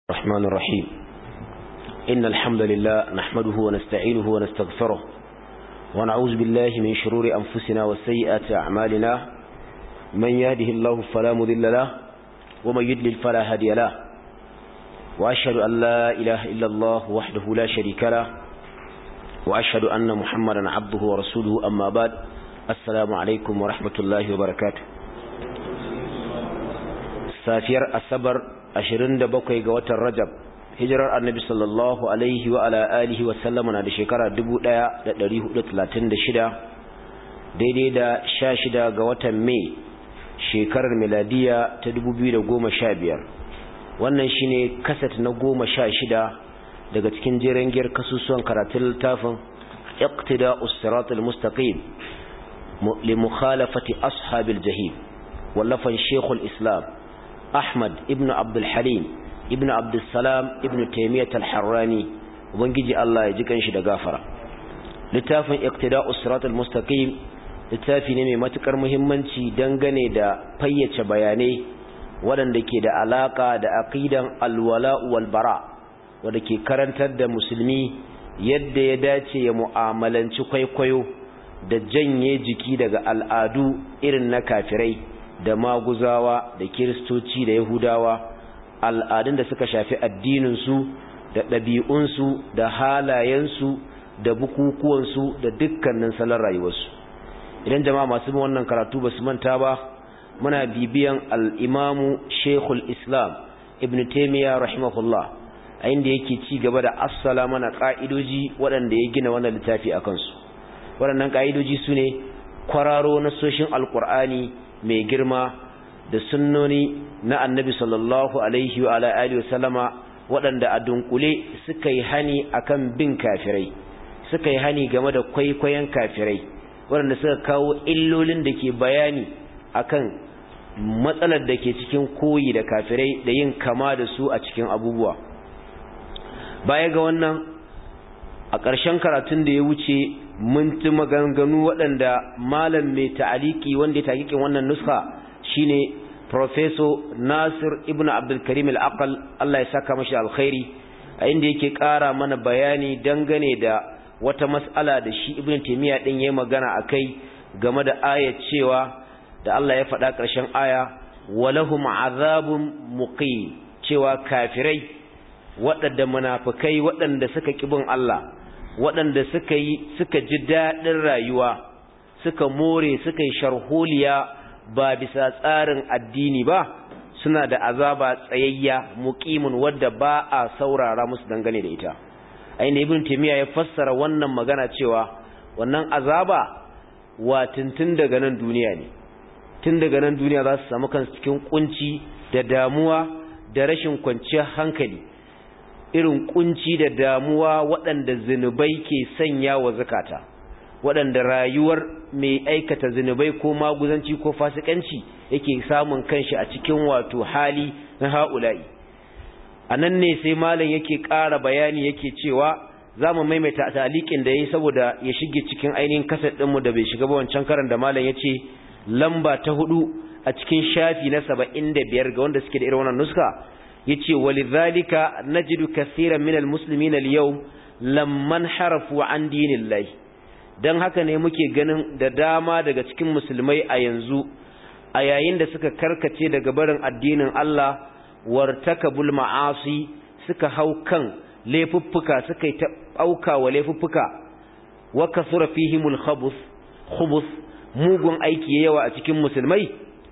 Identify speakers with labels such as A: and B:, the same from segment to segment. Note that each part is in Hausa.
A: الرحمن الرحيم إن الحمد لله نحمده ونستعينه ونستغفره ونعوذ بالله من شرور أنفسنا وسيئات أعمالنا من يهده الله فلا مذل له ومن يدلل فلا هدي له وأشهد أن لا إله إلا الله وحده لا شريك له وأشهد أن محمدا عبده ورسوله أما بعد السلام عليكم ورحمة الله وبركاته safiyar asabar 27 ga watan rajab hijirar annabi sallallahu alaihi wa ala alihi wa sallama na da shekara 1436 daidai da 16 ga watan mai shekarar miladiya ta 2015 wannan shine kasat na 16 daga cikin jeren giyar kasusuwan karatun littafin iqtida'us siratal mustaqim li mukhalafati ashabil jahim wallafan shekul islam Ahmad ibn Abdul Halim ibn Abdul Salam ibn Taymiyyah al-Harrani ubangiji Allah ya ji kanshi da gafara littafin Iqtida'us Siratal Mustaqim littafi ne mai matukar muhimmanci dangane da fayyace bayanai waɗanda ke da alaka da aqidan al-wala wal bara wanda ke karantar da musulmi yadda ya dace ya mu'amalanci kwaikwayo da janye jiki daga al'adu irin na kafirai da maguzawa da kiristoci da yahudawa al'adun da suka shafi addininsu da ɗabi'unsu da halayensu da bukukuwansu da dukkanin salon rayuwarsu idan jama'a masu wannan karatu ba su manta ba muna bibiyan al'imamu shekul islam ibn taimiyya rahimahullah a inda yake ci gaba da assala mana ƙa'idoji waɗanda ya gina wannan littafi a kansu waɗannan ƙa'idoji su ne kwararo na soshin alƙur'ani mai girma da sunnoni na annabi sallallahu alaihi wa alihi wa sallama waɗanda a dunkule suka yi hani akan bin kafirai suka yi hani game da kwaikwayon kafirai waɗanda suka kawo illolin da ke bayani akan matsalar da ke cikin koyi da kafirai da yin kama da su a cikin abubuwa baya ga wannan a ƙarshen karatun da ya wuce mun ci maganganu waɗanda malam mai ta'aliki wanda ya taƙiƙin wannan nuska shine professor Nasir ibn Abdul Karim al-Aqal Allah ya saka mashi alkhairi a inda yake ƙara mana bayani dangane da wata mas'ala da shi Ibn Taymiyyah din yayi magana akai game da ayat cewa da Allah ya faɗa ƙarshen aya walahum azabun muqim cewa kafirai waɗanda munafikai waɗanda suka kibin Allah waɗanda suka yi suka ji daɗin rayuwa suka more suka yi sharholiya ba bisa tsarin addini ba suna da azaba tsayayya muqimin wadda ba a saurara musu dangane da ita ainihin ibn taymiya ya fassara wannan magana cewa wannan azaba wa tuntun daga nan duniya ne tun daga nan duniya za su samu kansu cikin kunci da damuwa da rashin kwanciyar hankali irin kunci da damuwa waɗanda zinubai ke sanya wa zakata waɗanda rayuwar mai aikata zinubai ko maguzanci ko fasikanci yake samun kanshi a cikin wato hali na ha'ula'i a nan ne sai malam yake ƙara bayani yake cewa za mu maimaita talikin da ya yi saboda ya shige cikin ainihin kasar ɗinmu da bai shiga ba wancan karan da malam ya ce lamba ta hudu a cikin shafi na saba'in da biyar ga wanda suke da irin wannan nuska yace walidhalika najidu kaseeran minal muslimin al-yawm lamman harafu an dinillahi dan haka ne muke ganin da dama daga cikin musulmai a yanzu a yayin da suka karkace daga barin addinin Allah wartakabul ma'asi suka hau kan laifuffuka suka yi ta auka wa laifuffuka wa kasura fihimul khabuth khubuth mugun aiki yawa a cikin musulmai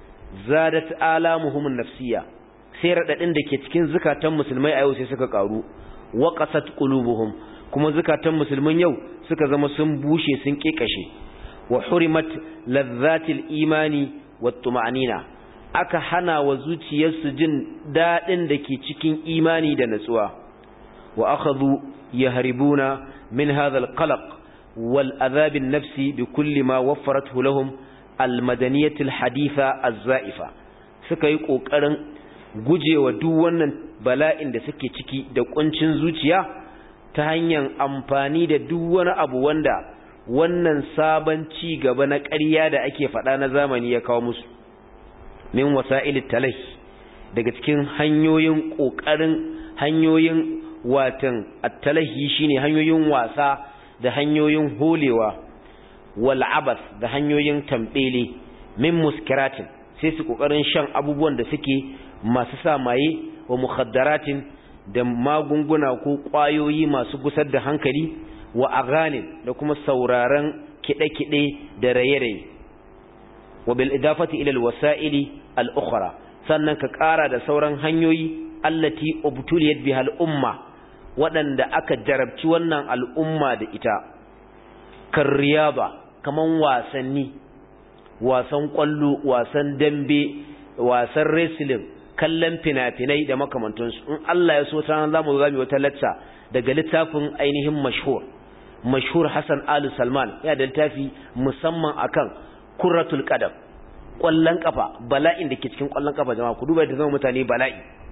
A: zadat alamuhum nafsiyya sai raɗaɗin da ke cikin zukatan musulmai a yau sai suka ƙaru wa ƙasat ƙulubuhum kuma zukatan musulmin yau suka zama sun bushe sun ƙeƙashe wa hurimat lazzatil imani wa tuma'anina aka hana wa zuciyarsu jin daɗin da ke cikin imani da natsuwa wa akhadhu yahribuna min hadha alqalaq wal adhab an-nafsi bi kulli ma waffarathu lahum al-madaniyah al-haditha az-za'ifa suka yi ƙoƙarin gujewa duk wannan bala'in da suke ciki da kuncin zuciya ta hanyar amfani da duk wani abu wanda wannan sabon ci gaba na ƙarya da ake faɗa na zamani ya kawo musu min wasa'ilit talai daga cikin hanyoyin ƙoƙarin hanyoyin watan attalahi shine hanyoyin wasa da hanyoyin holewa wal abas da hanyoyin tambele min muskiratin sai su kokarin shan abubuwan da suke masu sa maye wa mukhadaratin da magunguna ko kwayoyi masu gusar da hankali wa aganin da kuma sauraron kide-kide da raye-raye wa bil idafati ila al wasa'ili al ukhra sannan ka ƙara da sauran hanyoyi allati ubtuliyat biha al umma waɗanda aka jarabci wannan al'umma da ita kan riyaba kaman wasanni wasan ƙwallo wasan dambe wasan wrestling kallon fina-finai da makamantansu in Allah ya so ta za mu zami wata lacca daga littafin ainihin mashhur mashhur Hassan Ali Salman ya da littafi musamman akan kurratul qadam ƙwallon kafa bala'in da ke cikin ƙwallon kafa jama'a ku duba da zama mutane bala'i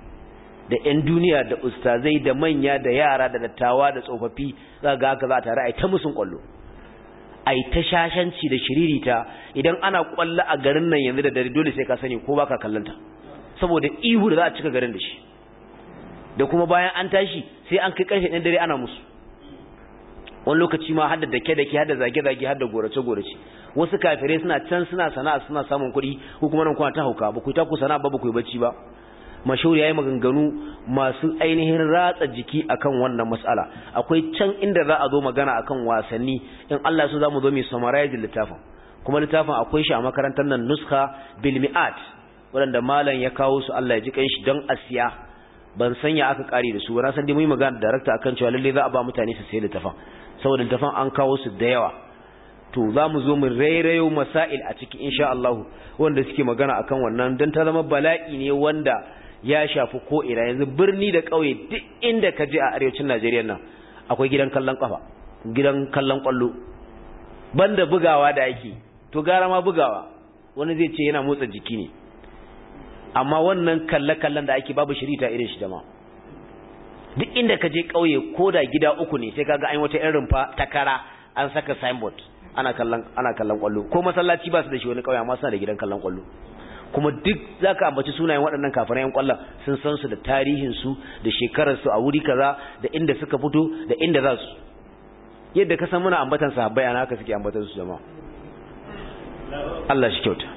A: da 'yan duniya da ustazai da manya da yara da dattawa da tsofaffi za ga haka za a tare a yi ta musun kwallo a yi ta shashanci da shiririta idan ana kwallo a garin nan yanzu da dare dole sai ka sani ko baka kallanta saboda ihu da za a cika garin da shi da kuma bayan an tashi sai an kai karfe ɗan dare ana musu wani lokaci ma hadda dake dake hadda zage zage hadda gorace gorace wasu kafirai suna can suna sana'a suna samun kuɗi ko kuma nan kuna ta hauka ba ku ta ku sana'a ba ba ku yi bacci ba mashhur yayi maganganu masu ainihin ratsa jiki akan wannan mas'ala akwai can inda za a zo magana akan wasanni in Allah so zamu zo mu summarize littafin kuma littafin akwai shi a makarantar nan nuskha bil mi'at wanda malam ya kawo su Allah ya ji kanshi don asiya ban sanya aka kare da su ba na san dai mu yi magana da director akan cewa lalle za a ba mutane su sayi littafin saboda littafin an kawo su da yawa to za mu zo mu rairayo masail a ciki insha Allah wanda suke magana akan wannan dan ta zama bala'i ne wanda ya shafi ko ina yanzu birni da ƙauye duk inda ka je a arewacin Najeriya nan akwai gidan kallon kafa gidan kallon kwallo banda bugawa da ake to gara ma bugawa wani zai ce yana motsa jiki ne amma wannan kalle-kallen da ake babu shirita irin shi jama'a duk inda ka je ƙauye ko da gida uku ne sai kaga an wata irin rumfa ta kara an saka signboard ana kallon ana kallon kwallo ko masallaci ba su da shi wani ƙauye amma suna da gidan kallon kwallo kuma duk zaka ambaci sunayen waɗannan kafirai yan kwallon sun san su da tarihin su da shekarar su a wuri kaza da inda suka fito da inda za su yadda ka san muna ambatan sahabbai ana haka suke ambatan su jama'a Allah shi kyauta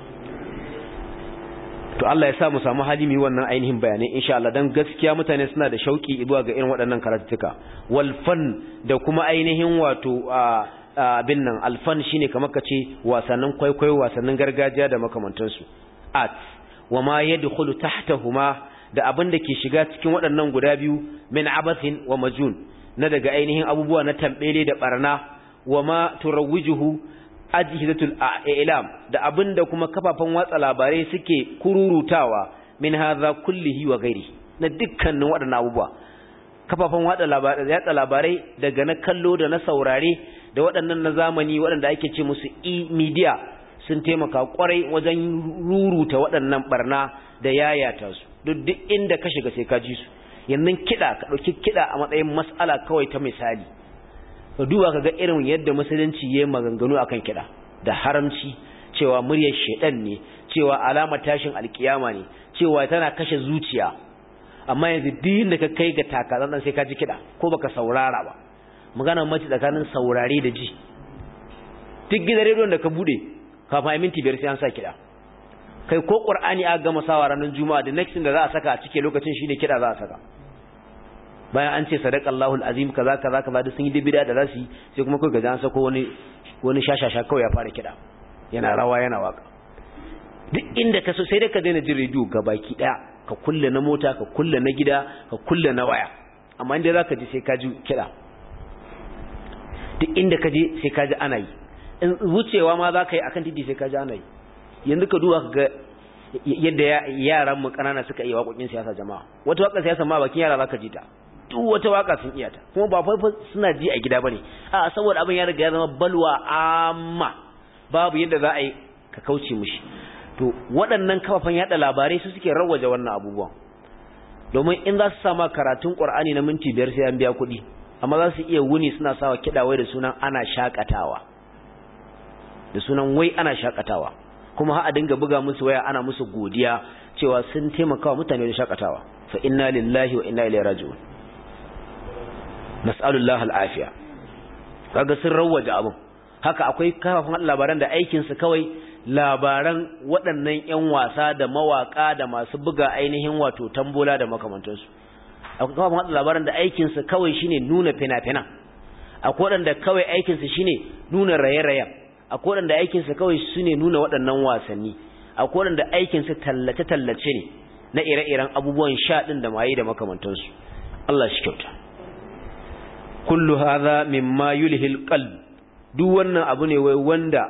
A: to Allah ya sa mu samu hali mu wannan ainihin bayanai insha Allah dan gaskiya mutane suna da shauki zuwa ga irin waɗannan karatuka wal fan da kuma ainihin wato abin nan alfan shine kamar kace wasannin kwaikwayo wasannin gargajiya da makamantansu art wa ma yadkhulu tahtahuma da abin da ke shiga cikin waɗannan guda biyu min abathin wa majun na daga ainihin abubuwa na tambele da barna wa ma turawwijuhu ajhizatul i'lam da abin da kuma kafafen watsa labarai suke kururutawa min hadha kullihi wa ghairi na dukkanin waɗannan abubuwa kafafen watsa labarai yatsa labarai daga na kallo da na saurare da waɗannan na zamani waɗanda ake ce musu e-media sun taimaka kwarai wajen ruruta waɗannan barna da yayata su duk duk inda ka shiga sai ka ji su yanzu kiɗa ka ɗauki kiɗa a matsayin mas'ala kawai ta misali ka duba ka ga irin yadda musulunci ya maganganu akan kiɗa da haramci cewa muryar shaidan ne cewa alamar tashin alkiyama ne cewa tana kashe zuciya amma yanzu duk da ka kai ga takazan sai ka ji kiɗa ko baka saurara ba magana mace tsakanin saurare da ji duk gidan rediyon da ka bude kafin minti biyar sai an sa kiɗa kai ko qur'ani aka gama sawa ranar juma'a da next da za a saka a cike lokacin shine kiɗa za a saka bayan an ce sadaqallahu alazim kaza kaza kaza duk sun yi bid'a da zasu sai kuma kai ga an sako wani wani shashasha kawai ya fara kiɗa yana rawa yana waka duk inda ka so sai dai ka daina jin rediyo gabaki daya ka kulle na mota ka kulle na gida ka kulle na waya amma inda zaka ji sai ka ji kiɗa duk inda ka je sai ka ji ana yi in wucewa ma za ka yi akan titi sai ka ji ana yi yanzu ka duba ga yadda yaran mu kanana suka yi waƙoƙin siyasa jama'a wata waƙar siyasa ma bakin yara zaka ji ta duk wata waka sun iya ta kuma ba fa suna ji a gida bane a saboda abin ya riga ya zama balwa amma babu yadda za a yi ka kauce mishi to waɗannan kafafen yada labarai su suke rawaje wannan abubuwan domin in za su sama karatun Qur'ani na minti biyar sai an biya kuɗi amma za su iya wuni suna sawa kiɗa wai da sunan ana shakatawa da sunan wai ana shakatawa kuma har a dinga buga musu waya ana musu godiya cewa sun taimaka wa mutane da shakatawa fa inna lillahi wa inna ilaihi raji'un nas'alullahi al'afiya kaga sun rawaje abin haka akwai kafafan labaran da aikin su kawai labaran waɗannan ƴan wasa da mawaka da masu buga ainihin wato tambola da makamantansu akwai kafafan labaran da aikin su kawai shine nuna fina-finan akwai waɗanda kawai aikin su shine nuna raye-rayen akwai waɗanda aikin su kawai shine nuna waɗannan wasanni akwai waɗanda aikin su tallace-tallace ne na ire-iren abubuwan sha ɗin da maye da makamantansu Allah shi kyauta kullu hadha mimma yulhil qalb duk wannan abu ne wai wanda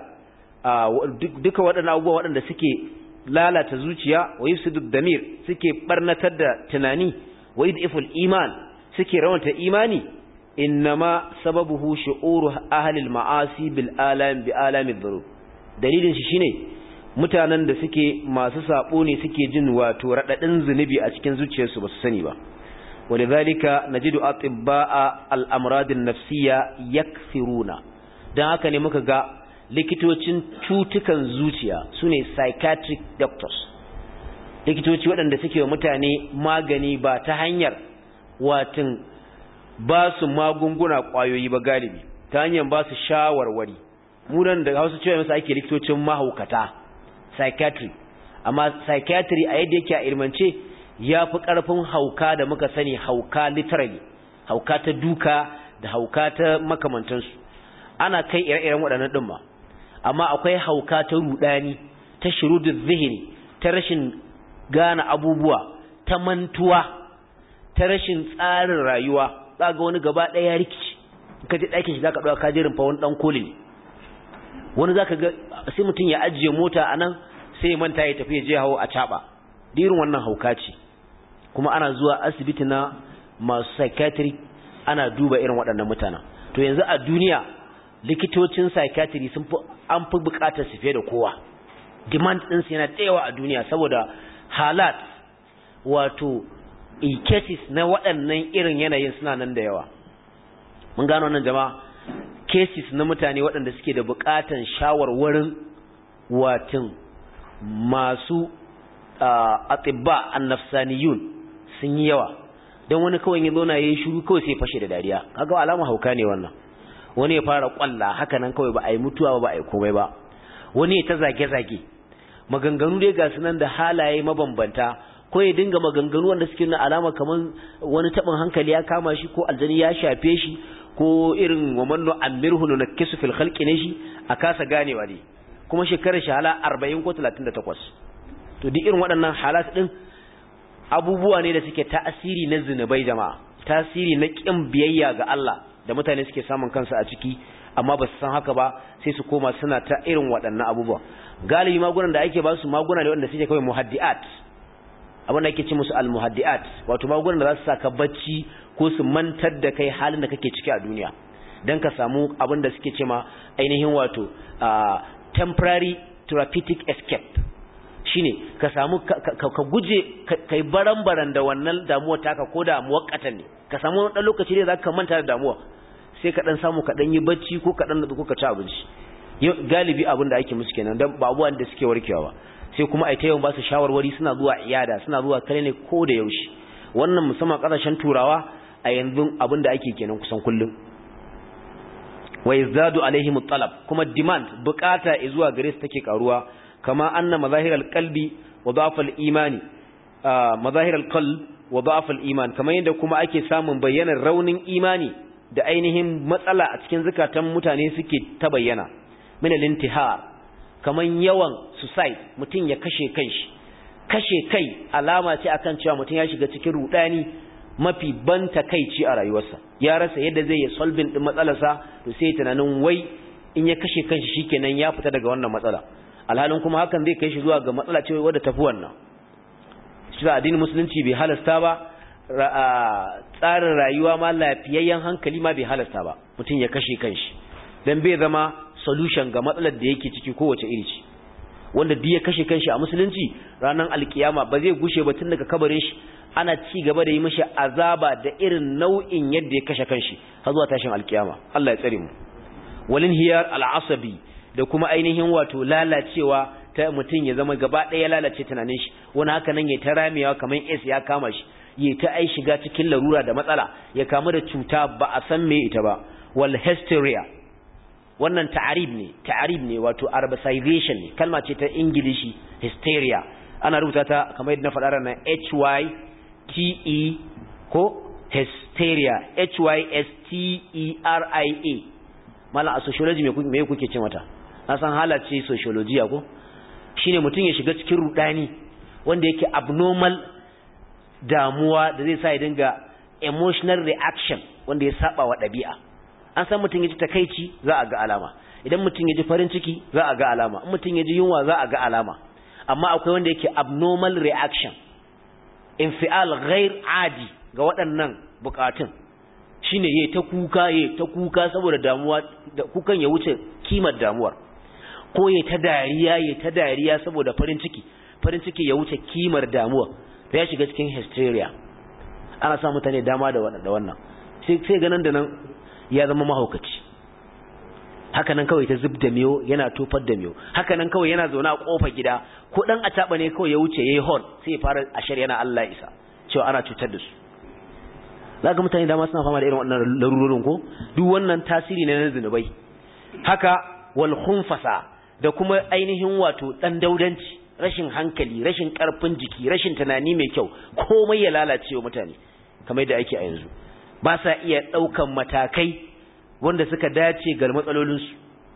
A: duka waɗannan abubuwa waɗanda suke lalata zuciya wa yufsidu damir suke barnatar da tunani wa yudiful iman suke rawanta imani innama sababuhu shu'uru ahli al-ma'asi bil alam bi alami dhurub dalilin shi shine mutanen da suke masu sabo ne suke jin wato radadin zunubi a cikin zuciyarsu ba su sani ba ولذلك نجد أطباء الأمراض النفسية يكثرون dan haka ne muka ga likitocin cutukan zuciya sune psychiatric doctors likitoci waɗanda suke wa mutane magani ba ta hanyar watin ba su magunguna ƙwayoyi ba galibi ta hanyar ba su shawarwari munan da hausa cewa masa ake likitocin mahaukata psychiatry amma psychiatry a yadda yake a ilmance ya fi ƙarfin hauka da muka sani hauka literally hauka ta duka da hauka ta makamantansu ana kai ire-iren waɗannan ɗin ma amma akwai hauka ta rudani ta shirudin zihini ta rashin gane abubuwa ta mantuwa ta rashin tsarin rayuwa za ga wani gaba ɗaya rikici ka je ɗakin shi za ka ɗauka kajerin fa wani ɗan koli ne wani za ka ga sai mutum ya ajiye mota a nan sai manta ya tafi ya je hawo a caɓa dirin wannan hauka ce kuma ana zuwa asibiti na masu psychiatry ana duba irin waɗannan mutanen to yanzu a duniya likitocin psychiatry sun fi an fi buƙatar su fiye da kowa demand ɗin su yana tsayawa a duniya saboda halat wato cases na waɗannan irin yanayin suna nan da yawa mun gano wannan jama'a cases na mutane waɗanda suke da buƙatan shawarwarin watin masu atibba annafsaniyun sun yi yawa don wani kawai ya zauna yayin shiru kawai sai fashe da dariya kaga alama hauka ne wannan wani ya fara kwalla haka nan kawai ba a yi mutuwa ba ba a yi komai ba wani ya ta zage zage maganganu dai ga sunan da halaye mabambanta ko ya dinga maganganu wanda suke na alama kaman wani tabin hankali ya kama shi ko aljani ya shafe shi ko irin wa manno amirhu nunakkisu fil khalqi ne shi a kasa ganewa ne kuma shekarar shi hala 40 ko 38 to duk irin waɗannan halat ɗin abubuwa ne da suke tasiri na zinubai jama'a tasiri na ƙin biyayya ga Allah da mutane suke samun kansu a ciki amma ba su san haka ba sai su koma suna ta irin waɗannan abubuwa galibi magunan da ake ba su maguna ne wanda suke kawai muhaddi'at abin da ake ce musu almuhaddi'at wato magunan da za su saka bacci ko su mantar da kai halin da kake ciki a duniya dan ka samu abin da suke ce ma ainihin wato temporary therapeutic escape shine ka samu ka guje kai baran-baran da wannan damuwa taka ko da muwakkatan ne ka samu dan lokaci ne zaka manta da damuwa sai ka dan samu ka dan yi bacci ko ka dan ko ka ci abinci galibi abin da ake musu kenan dan ba abubuwan da suke warkewa ba sai kuma ai ta yawan ba su shawarwari suna zuwa iyada suna zuwa kare ne ko da yaushe wannan musamman kasashen turawa a yanzu abin da ake kenan kusan kullum wa yazdadu alaihim talab kuma demand bukata zuwa gare su take karuwa kama anna mazahiral qalbi wa da'fal imani mazahiral qalb wa da'fal iman kamar yadda kuma ake samun bayyanar raunin imani da ainihin matsala a cikin zakatan mutane suke ta bayyana min al-intihar kaman yawan suicide mutun ya kashe kanshi kashe kai alama ce akan cewa mutun ya shiga cikin rudani mafi ban takeici a rayuwarsa ya rasa yadda zai yi solving din matsalarsa to sai tunanin wai in ya kashe kanshi shikenan ya fita daga wannan matsala alhalin kuma hakan zai kai shi zuwa ga matsala ce wadda tafi wannan shi da addinin musulunci bai halasta ba tsarin rayuwa ma lafiyayyen hankali ma bai halasta ba mutum ya kashe kanshi dan bai zama solution ga matsalar da yake ciki kowace iri ce wanda duk ya kashe kanshi a musulunci ranar alkiyama ba zai gushe ba tun daga kabarin shi ana ci gaba da yi mishi azaba da irin nau'in yadda ya kashe kanshi har zuwa tashin alkiyama Allah ya tsare mu walin hiyar al'asabi da kuma ainihin wato lalacewa ta mutum ya zama gaba ɗaya lalace tunanin shi wani haka nan ya ta ramewa kamar es ya kama shi ya ta ai shiga cikin larura da matsala ya kamu da cuta ba a san me ita ba wal hysteria wannan ta'arib ne ta'arib ne wato arabicization ne kalma ce ta ingilishi hysteria ana rubuta ta kamar yadda na faɗa ranar h y t e ko hysteria h y s t e r i a malam a sociology me me kuke ce mata na san halace sociology ko shine mutum ya shiga cikin rudani wanda yake abnormal damuwa da zai sa ya dinga emotional reaction wanda ya saba wa ɗabi'a an san mutum ya ji takaici za a ga alama idan mutum ya ji farin ciki za a ga alama in mutum ya ji yunwa za a ga alama amma akwai wanda yake abnormal reaction infial ghair adi ga waɗannan bukatun shine yayi ta kuka yayi ta kuka saboda damuwa da kukan ya wuce kimar damuwar ko yayi ta dariya yayi ta dariya saboda farin ciki farin ciki ya wuce kimar damuwa to ya shiga cikin hysteria ana sa mutane dama da wannan sai sai ganin da nan ya zama mahaukaci haka nan kawai ta zub da miyo yana tofar da miyo haka nan kawai yana zaune a kofar gida ko dan a taba ne kawai ya wuce yayi hon sai ya fara ashar yana Allah isa cewa ana cutar da su zaka mutane dama suna fama da irin wannan larurorin ko duk wannan tasiri ne na zinubai haka wal khunfasa da kuma ainihin wato dan daudanci rashin hankali rashin karfin jiki rashin tunani mai kyau komai ya lalace wa mutane kamar yadda ake a yanzu ba sa iya daukan matakai wanda suka dace ga matsalolinsu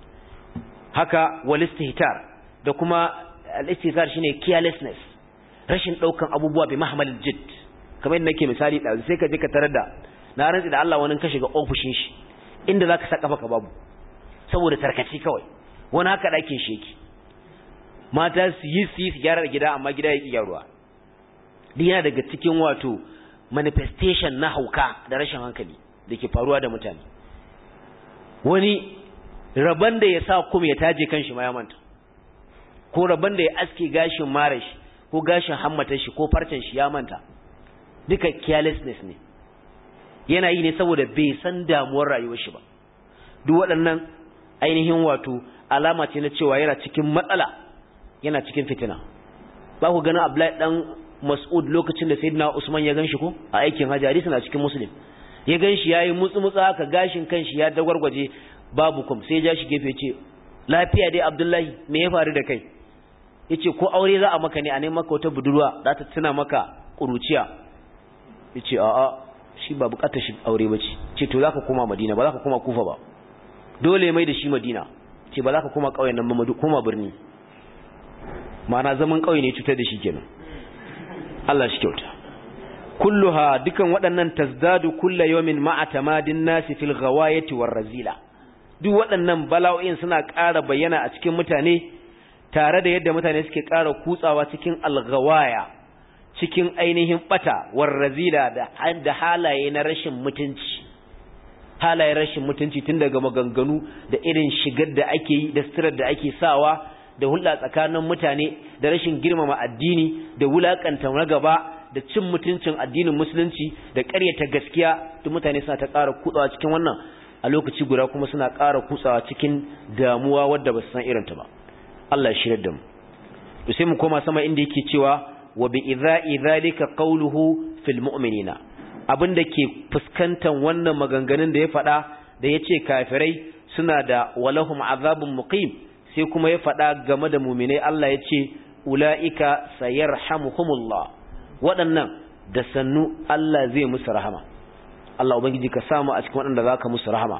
A: haka walistihtar da kuma al-istihtar shine carelessness rashin daukan abubuwa bi mahmalil jidd kamar yadda nake misali da sai ka je ka tarar da na rantsi da Allah wani ka shiga ofishin shi inda zaka saka maka babu saboda tarkaci kawai wani haka dakin shi yake mata su yi su yi su gyara gida amma gida yake gyaruwa duk yana daga cikin wato manifestation na hauka da rashin hankali da ke faruwa da mutane wani rabon da ya sa kuma ya taje kanshi ma ya manta ko rabon da ya aske gashin mara shi ko gashin hammatar shi ko farcen shi ya manta duka carelessness ne yana yi ne saboda bai san damuwar rayuwar shi ba duk waɗannan ainihin wato alama ce na cewa yana cikin matsala yana cikin fitina ba ku ganin Abdullahi dan Mas'ud lokacin da Sayyidina Usman ya ganshi ko a aikin Hajji hadisi na cikin Muslim ya ganshi yayi mutsu mutsu haka gashin kanshi ya dagwargwaje babu kum sai ya shi gefe ce lafiya dai Abdullahi me ya faru da kai yace ko aure za a maka ne a neman maka wata budurwa za ta tuna maka kuruciya yace a'a shi ba bukatar shi aure bace ce to zaka koma Madina ba zaka koma Kufa ba dole mai da shi Madina ce ba zaka koma kauyen nan ba koma birni ma'ana zaman kauye ne cutar da shi kenan Allah shi kyauta kulluha dukan waɗannan tazdadu kullu yawmin ma'a tamadin nasi fil ghawayati war razila duk waɗannan bala'o'in suna ƙara bayyana a cikin mutane tare da yadda mutane suke ƙara kutsawa cikin alghawaya cikin ainihin bata war razila da da halaye na rashin mutunci halayen rashin mutunci tun daga maganganu da irin shigar da ake yi da sitirar da ake sawa da hulɗa tsakanin mutane da rashin girmama addini da wulakanta na gaba da cin mutuncin addinin musulunci da ƙaryata gaskiya duk mutane suna ta ƙara kutsawa cikin wannan a lokaci guda kuma suna ƙara kutsawa cikin damuwa wadda ba su san irinta ba Allah ya shirya da mu to sai mu koma sama inda yake cewa wa bi idha'i dhalika qawluhu fil mu'minina abinda ke fuskantan wannan maganganun da ya faɗa da yace kafirai suna da walahum azabun muqim sai kuma ya faɗa game da muminai Allah ya ce ula'ika sayarhamuhumullah waɗannan da sannu Allah zai musu rahama Allah ubangiji ka samu a cikin waɗanda za ka musu rahama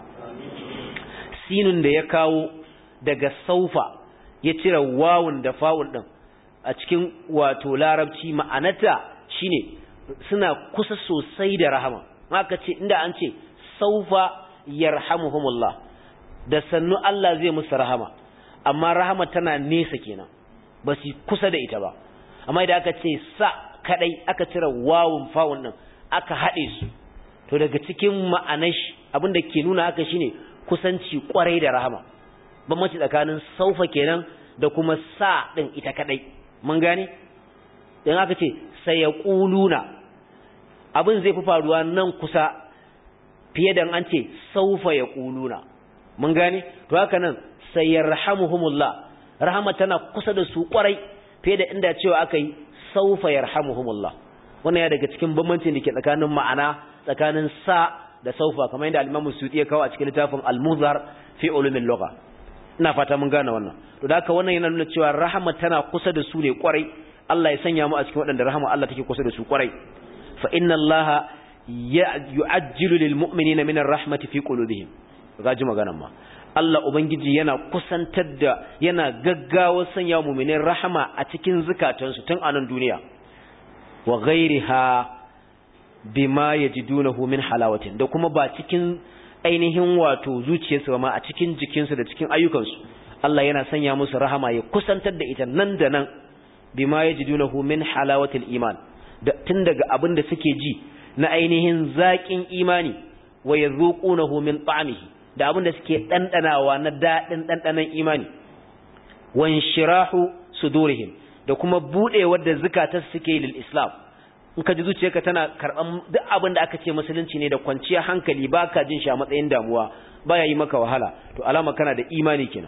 A: sinun da ya kawo daga saufa ya cire wawun da fa'un ɗin a cikin wato larabci ma'anata shine suna kusa sosai da rahama haka ce inda an ce saufa yarhamuhumullah da sannu Allah zai musu rahama amma rahama tana nesa kenan ba su kusa da ita ba amma idan aka ce sa kadai aka cire wawun fawun nan aka haɗe su to daga cikin ma'anar shi abinda ke nuna haka shine kusanci kwarai da rahama bambanci tsakanin saufa kenan da kuma sa din ita kadai mun gane dan aka ce sayaquluna abin zai fi faruwa nan kusa fiye da an ce saufa yaquluna mun gane to haka nan sayarhamuhumullah rahama tana kusa da su kwarai fiye da inda cewa aka yi saufa yarhamuhumullah wannan ya daga cikin bambancin da ke tsakanin ma'ana tsakanin sa da saufa kamar yadda al-Imam Suyuti ya kawo a cikin littafin Al-Muzhar fi ulumil lugha ina fata mun gane wannan to da haka wannan yana nuna cewa rahama tana kusa da su ne kwarai Allah ya sanya mu a cikin waɗanda rahama Allah take kusa da su kwarai fa inna Allah yu'ajjilu lil mu'minina min ar-rahmati fi qulubihim gaji maganan ma Allah ubangiji yana kusantar da yana gaggawa sanya mu'minin rahama a cikin zukatansu tun a nan duniya wa ghairiha bima yajidunahu min halawatin da kuma ba cikin ainihin wato zuciyarsu ba ma a cikin jikinsu da cikin ayyukansu Allah yana sanya musu rahama ya kusantar da ita nan da nan bima yajidunahu min halawatil iman da tun daga abin da suke ji na ainihin zaƙin imani wa yazuqunahu min ta'amihi da abin da suke dandanawa na dadin dandanan imani wan shirahu sudurihim da kuma budewar da zakatar suke lil islam in ka ji zuciyarka tana karban duk abin da aka ce musulunci ne da kwanciya hankali baka jin shi a matsayin damuwa baya yi maka wahala to alama kana da imani kenan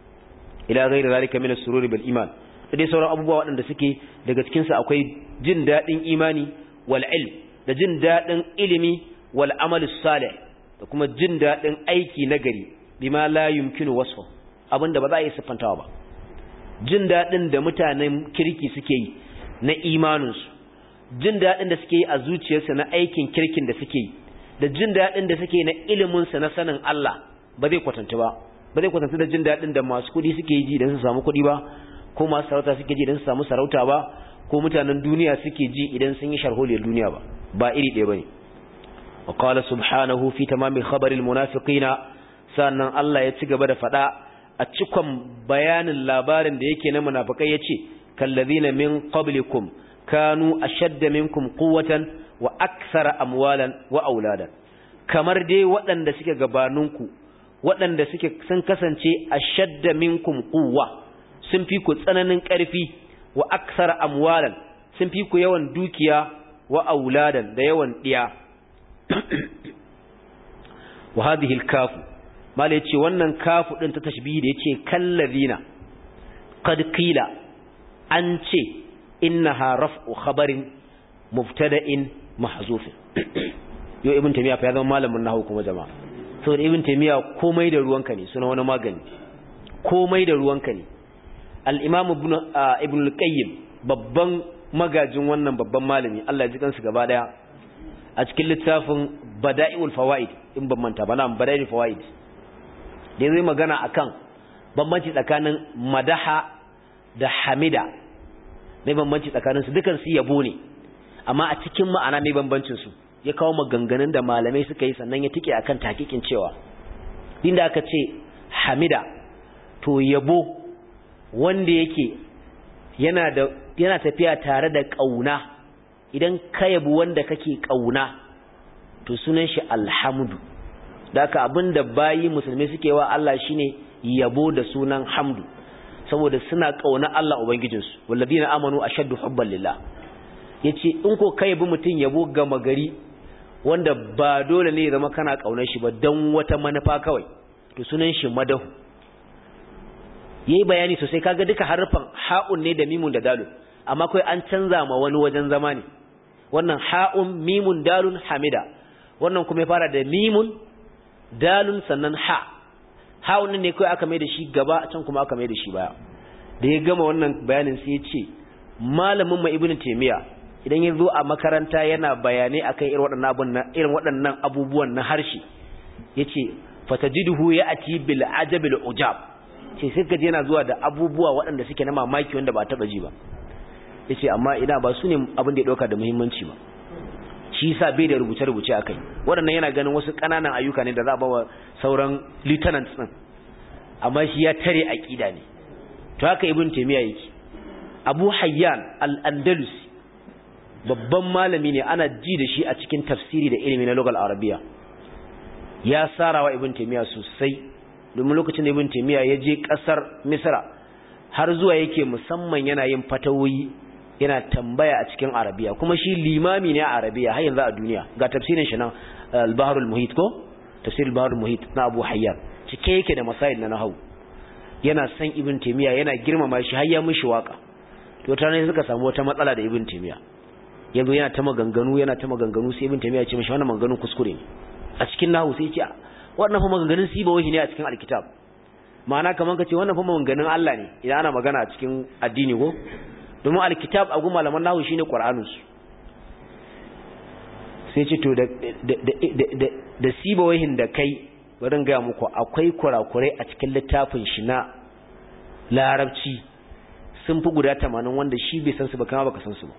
A: ila ghairi zalika min as-sururi bil iman da dai sauran abubuwa waɗanda suke daga cikin su akwai jin dadin imani wal ilm da jin dadin ilimi wal amal salih da kuma jin dadin aiki nagari bima la yumkinu wasfu abinda ba za a yi siffantawa ba jin dadin da mutanen kirki suke yi na imaninsu jin daɗin da suke yi a zuciyarsa na aikin kirkin da suke yi da jin daɗin da suke yi na iliminsa na sanin Allah ba zai kwatanta ba ba zai kwatanta da jin daɗin da masu kuɗi suke yi ji don su samu kuɗi ba ko masu sarauta suke ji don su samu sarauta ba ko mutanen duniya suke ji idan sun yi sharholiyar duniya ba ba iri ɗaya bane wa qala subhanahu fi tamami khabaril munafiqina sannan Allah ya ci gaba da faɗa a cikon bayanin labarin da yake na munafikai yace kallazina min qablikum kanu ashadda minkum quwwatan wa akthara amwalan wa auladan kamar dai waɗanda suke gabaninku waɗanda suke sun kasance ashadda minkum quwwa sun fi ku tsananin ƙarfi wa akthara amwalan sun fi ku yawan dukiya wa auladan da yawan diya wa hadhihi al-kafu mala yace wannan kafu din ta tashbihi da yace kallazina qad qila an ce innaha raf'u khabarin mubtada'in mahzuf yo ibn taymiya fa ya zama malamin nahwu kuma jama'a saboda ibn taymiya komai da ruwanka ne suna wani magani komai da ruwanka ne al-imam ibn ibn al-qayyim babban magajin wannan babban malami Allah ya ji kansu gaba daya a cikin littafin bada'iul fawaid in ban manta ba na bada'iul fawaid da zai magana akan bambanci tsakanin madaha da hamida mai bambanci tsakaninsu dukan su yabo ne amma a cikin ma'ana mai bambancin su ya kawo maganganun da malamai suka yi sannan ya tike akan takikin cewa inda aka ce hamida to yabo wanda yake yana da yana tafiya tare da kauna idan ka yabi wanda kake kauna to sunan shi alhamdu daka abinda bayi musulmi suke wa Allah shine yabo da sunan hamdu saboda suna kauna Allah ubangijinsu walladina amanu ashaddu hubban lillah yace in ko kai bi mutun yabo gama gari wanda ba dole ne ya zama kana kaunar shi ba dan wata manufa kawai to sunan shi madahu yayi bayani sosai kaga duka harfan ha'un ne da mimun da dalun amma kai an canza ma wani wajen zama ne wannan ha'un mimun dalun hamida wannan kuma ya fara da mimun dalun sannan ha ha'un ne kai aka mai da shi gaba can kuma aka mai da shi baya da ya gama wannan bayanin sai ya ce malamin ma ibnu taymiya idan ya zo a makaranta yana bayanai akan irin waɗannan abun irin waɗannan abubuwan na harshe yace fatajiduhu ya'ti bil ajabil ujab ce sai kaje yana zuwa da abubuwa waɗanda suke na mamaki wanda ba taba ji ba yace amma ina ba su ne abin da ya dauka da muhimmanci ba shi yasa bai da rubuce rubuce akai waɗannan yana ganin wasu ƙananan ayyuka ne da za a bawa sauran lieutenants din amma shi ya tare aqida ne to haka ibn taymiya yake abu hayyan al-andalusi babban malami ne ana ji da shi a cikin tafsiri da ilimi na lugal arabiya ya sarawa ibn taymiya sosai domin lokacin da ibn taymiya ya je kasar misra har zuwa yake musamman yana yin fatawoyi yana tambaya a cikin arabiya kuma shi limami ne a arabiya har yanzu a duniya ga tafsirin shi nan al-bahrul muhit ko tafsir al-bahrul muhit na abu hayyan cike yake da masail na nahwu yana san ibn taymiya yana girmama shi har ya mishi waka to tare suka samu wata matsala da ibn taymiya yazo yana ta maganganu yana ta maganganu sai ibn taymiya ya ce mishi wannan maganganun kuskure ne a cikin nahu sai ya ce wannan fa maganganun sibawahi ne a cikin alkitab ma'ana kaman kace wannan fa maganganun Allah ne idan ana magana a cikin addini ko domin alkitab a gun malaman nahu shine qur'anus sai ce to da da da sibawahin da kai bari ga muku akwai kurakurai a cikin littafin shi na larabci sun fi guda 80 wanda shi bai san su ba kama baka san su ba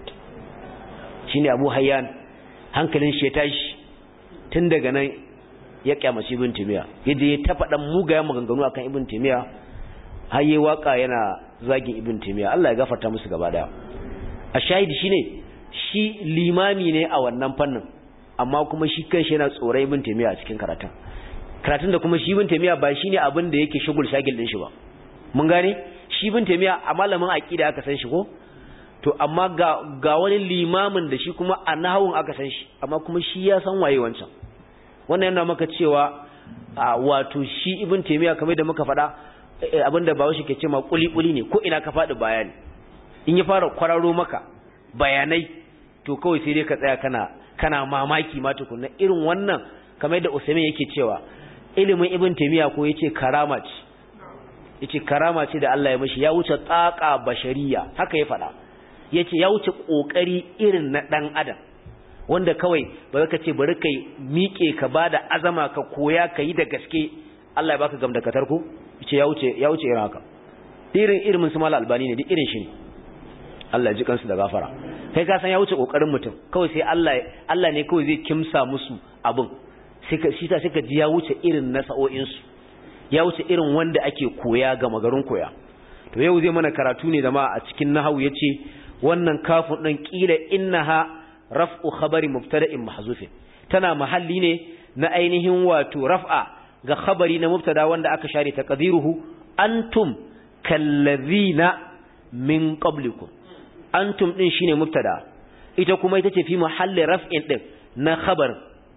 A: shine Abu Hayyan hankalin shi ya tashi tun daga nan ya kyamaci Ibn Taymiyyah yaje ya ta faɗan mugayen maganganu akan Ibn Taymiyyah har yayi waka yana zagin Ibn Taymiyyah Allah ya gafarta musu gaba daya a shahidi shine shi limami ne a wannan fannin amma kuma shi kanshi yana tsoron Ibn Taymiyyah a cikin karatun karatun da kuma shi Ibn Taymiyyah ba shine abin da yake shugul shagil din shi ba mun gane shi Ibn Taymiyyah a malamin aqida aka san shi ko to amma ga ga wani limamin da shi kuma a nahawun aka san shi amma kuma shi ya san waye wancan wannan yana maka cewa wato shi ibn taymiya kamar da muka faɗa abinda bawo shi ke cewa kuli kuli ne ko ina ka faɗi bayani in ya fara kwararo maka bayanai to kawai sai dai ka tsaya kana kana mamaki ma tukunna irin wannan kamar da Usaimin yake cewa ilimin ibn taymiya ko yace karama ce yace karama ce da Allah ya mishi ya wuce tsaka bashariya haka ya faɗa yace ya wuce kokari irin na dan adam wanda kawai ba ka ce bari kai miƙe ka bada azama ka koya ka yi da gaske Allah ya baka gamdakatar ko yace ya wuce ya wuce irin haka irin irin su mala albani ne duk irin shi ne Allah ya ji kansu da gafara kai ka san ya wuce kokarin mutum kawai sai Allah Allah ne kawai zai kimsa musu abin sai ka shi ta sai ka ji ya wuce irin na sa'o'in su ya wuce irin wanda ake koya ga magarin koya to yau zai mana karatu ne da ma a cikin nahawu yace wannan kafin din kila innaha raf'u khabari mubtada'in mahzufin tana mahalli ne na ainihin wato raf'a ga khabari na mubtada wanda aka share taqdiruhu antum kallazina min qablikum antum din shine mubtada ita kuma ita ce fi mahalli raf'in din na khabar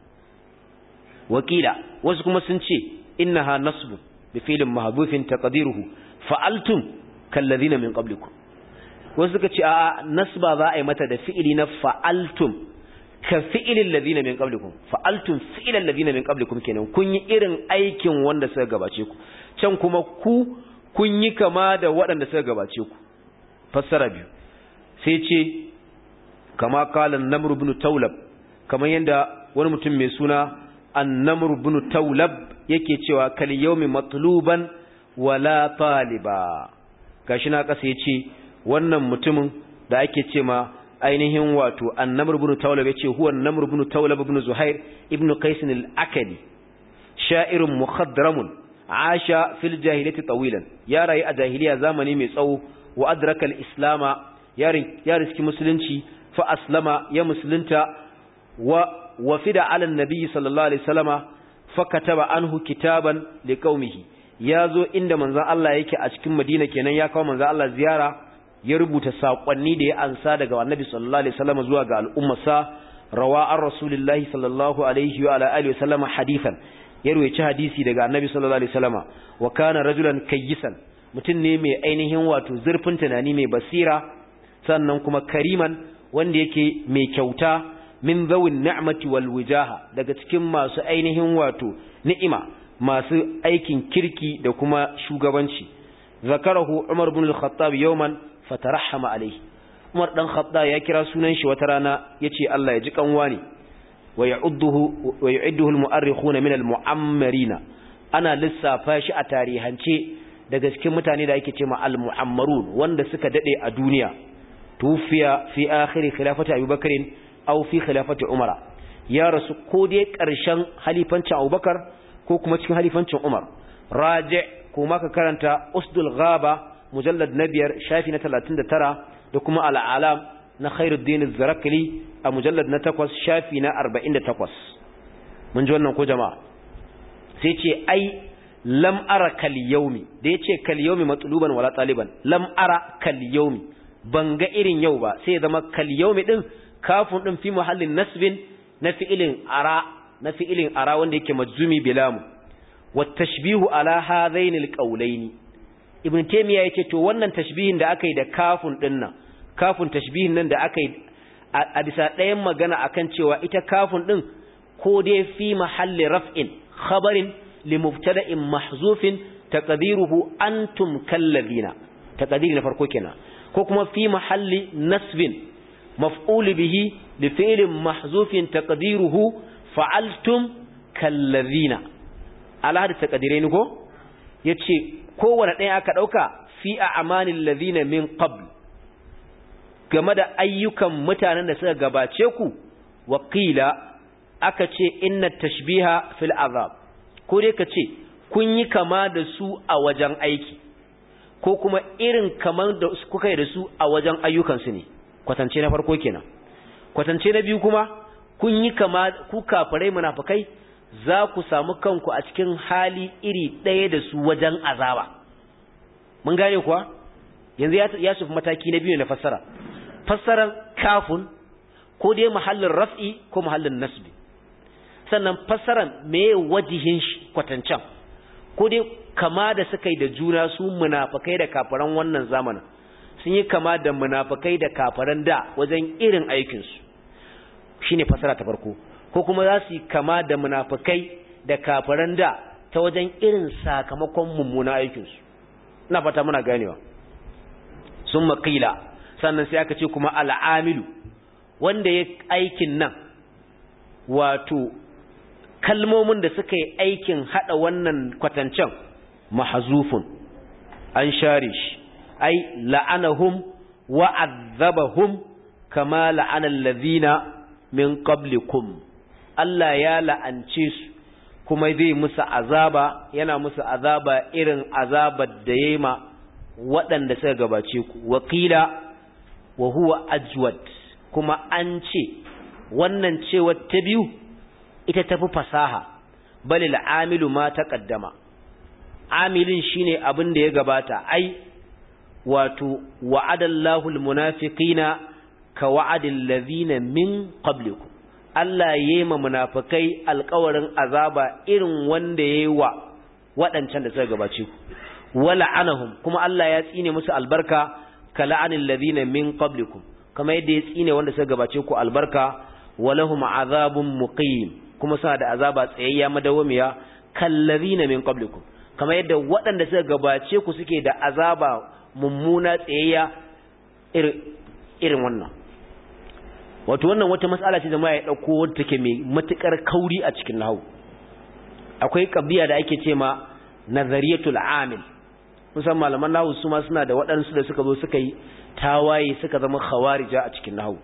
A: wakila wasu kuma sun ce innaha nasbu bi fi'lin mahdhufin taqdiruhu fa'altum kallazina min qablikum wasu suka ce a nasba za a yi mata da fi'ili na fa'altum ka fi'ilin ladina min qablikum fa'altum fi'ilan ladina min qablikum kenan kun yi irin aikin wanda suka gabace ku can kuma ku kun yi kama da waɗanda suka gabace ku fassara biyu sai ce kama kala namr ibn tawlab kamar yanda wani mutum mai suna an-namr ibn tawlab yake cewa kal yawmi matluban wala taliba gashi na kasa yace wannan mutumin da ake ce ma ainihin wato annamr ibn tawlab yace huwa annamr ibn tawlab ibn zuhair ibn qais al-akadi sha'irun mukhadramun asha fil jahiliyyati tawilan ya rayu a jahiliya zamani mai tsawo wa adraka al-islama ya riski musulunci fa aslama ya musulunta wa wafida ala an-nabi sallallahu alaihi wasallama fa kataba anhu kitaban liqaumihi ya zo inda manzon Allah yake a cikin Madina kenan ya kawo manzon Allah ziyara ya rubuta saƙonni da ya ansa daga annabi sallallahu alaihi wasallam zuwa ga al'ummarsa rawa an rasulillahi sallallahu alaihi wa ala alihi wasallam hadithan ya ruwaci hadisi daga annabi sallallahu alaihi wasallam wa kana rajulan kayyisan mutum ne mai ainihin wato zurfin tunani mai basira sannan kuma kariman wanda yake mai kyauta min zawin ni'mati wal wijaha daga cikin masu ainihin wato ni'ima masu aikin kirki da kuma shugabanci zakarahu umar ibn al-khattab yawman fatarahama alaihi Umar dan Khattab ya kira sunan shi wata rana yace Allah ya ji kanwa ne wa ya'udduhu wa yu'idduhu al-mu'arrikhuna min al-mu'ammarina ana lissafa shi a tarihance daga cikin mutane da ake cewa al-mu'ammarun wanda suka dade a duniya tufiya fi akhir khilafati Abu Bakr aw fi khilafati Umar ya rasu ko dai karshen halifancin Abu Bakar ko kuma cikin halifancin Umar raji kuma ka karanta usdul ghaba mujallad na biyar shafi na talatin da tara da kuma al'alam na khairuddin zarakali a mujallad na takwas shafi na arba'in da takwas mun ji wannan ko jama'a sai ce ai lam ara kal yaumi da ya ce kal yaumi matluban wala taliban lam ara kal yaumi ban ga irin yau ba sai ya zama kal yaumi din kafin din fi muhallin nasbin na fi'ilin ara na fi'ilin ara wanda yake majzumi bilamu wa tashbihu ala hadaini alqawlaini ibn taymiya yace to wannan tashbihin da aka yi da kafun din nan kafun tashbihin nan da aka yi a bisa ɗayan magana akan cewa ita kafin din ko dai fi mahalli raf'in khabarin li mubtada'in mahzufin taqdiruhu antum kallazina taqdiri na farko kenan ko kuma fi mahalli nasbin maf'ul bihi li fi'lin mahzufin taqdiruhu fa'altum kallazina ala hada taqdirai ne ko yace kowanne ɗaya aka dauka fi a'malil ladina min qabl game da ayyukan mutanen da suka gabace ku waqila aka ce inna tashbiha fil azab ko dai ka ce kun yi kama da su a wajen aiki ko kuma irin kamar da kuka yi da su a wajen ayyukansu ne kwatance na farko kenan kwatance na biyu kuma kun yi kama ku kafirai munafikai za ku samu kanku a cikin hali iri ɗaya da su wajen azaba mun gane kuwa yanzu ya sufi mataki na biyu na fassara fassarar kafun ko dai mahallin raf'i ko mahallin nasbi sannan fassaran me wajihin kwatancan ko dai kama da suka yi da juna su munafakai da kafaran wannan zamanin sun yi kama da munafakai da kafaran da wajen irin aikinsu shine fassara ta farko ko kuma za su yi kama da munafakai da kafaran da ta wajen irin sakamakon mummuna aikinsu ina fata muna ganewa sun maƙila sannan sai aka ce kuma al'amilu wanda ya aikin nan wato kalmomin da suka yi aikin hada wannan kwatancen mahazufun an share shi ai la'anahum wa azabahum kama la'ana allazina min qablikum Allah ya la'ance su kuma zai musu azaba yana musu azaba irin azabar da yayi ma waɗanda suka gabace ku wakila wa huwa ajwad kuma an ce wannan cewa ta biyu ita tafi fasaha balil amilu ma taqaddama amilin shine abin da ya gabata ai wato wa'adallahu almunafiqina ka wa'adil ladhina min qablikum Allah yayi ma munafikai alƙawarin azaba irin wanda yayi wa waɗancan da suka gabace ku wala anahum kuma Allah ya tsine musu albarka ka la'anil ladhina min qablikum kama yadda ya tsine wanda suka gabace ku albarka walahum azabun muqim kuma suna da azaba tsayayya madawamiya kallazina min qablikum kama yadda waɗanda suka gabace ku suke da azaba mummuna tsayayya irin wannan wato wannan wata mas'ala ce jama'a ya dauko wadda take mai matukar kauri a cikin nahwu akwai qabiya da ake ce ma nazariyatul amil musamman malaman nahwu su ma suna da waɗansu da suka zo suka yi tawaye suka zama khawarija a cikin nahwu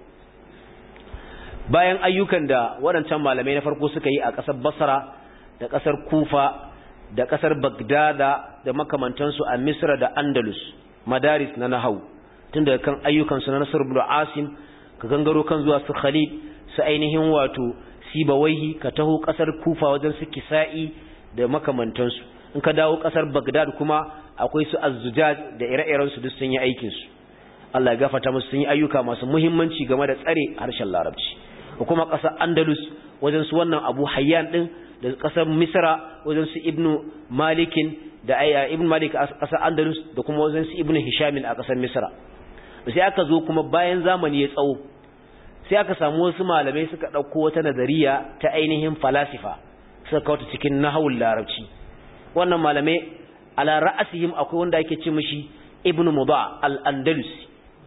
A: bayan ayyukan da waɗancan malamai na farko suka yi a ƙasar Basra da ƙasar Kufa da ƙasar Bagdada da makamantansu a Misra da Andalus madaris na nahau tun daga kan ayyukansu na Nasr ibn Asim ka gangaro kan zuwa su Khalid su ainihin wato Sibawaihi ka taho ƙasar Kufa wajen su Kisa'i da makamantansu in ka dawo ƙasar Bagdad kuma akwai su Az-Zujaj da ire-iren su duk sun yi aikin su Allah ya gafarta musu sun yi ayyuka masu muhimmanci game da tsare harshen Larabci da kuma ƙasar Andalus wajen su wannan Abu Hayyan din da ƙasar Misra wajen su Ibn Malikin da Ibn Malik a ƙasar Andalus da kuma wajen su Ibn Hisham a ƙasar Misra sai aka zo kuma bayan zamani ya tsawo sai aka samu wasu malamai suka ɗauko wata nazariya ta ainihin falasifa suka kawo cikin nahawul larabci wannan malamai ala ra'asihim akwai wanda ake ce mishi Ibn Mudha al-Andalusi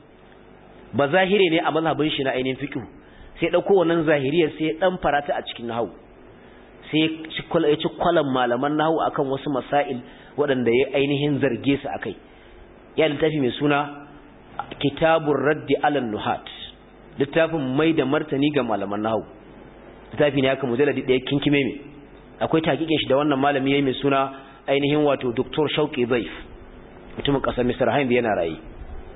A: ba zahire ne a mazhabin shi na ainihin fiqh sai ɗauko wannan zahiriyar sai ɗan farata a cikin nahawu sai ya ci kwalan malaman nahawu akan wasu masail waɗanda ya ainihin zarge su akai ya littafi mai suna kitabun raddi alan nuhat littafin mai da martani ga malaman nahawu littafi ne aka mujalladi ɗaya kinkime mai akwai takikin shi da wannan malami ya yi mai suna ainihin wato doktor shauki zaif mutumin ƙasar misar hain da yana raye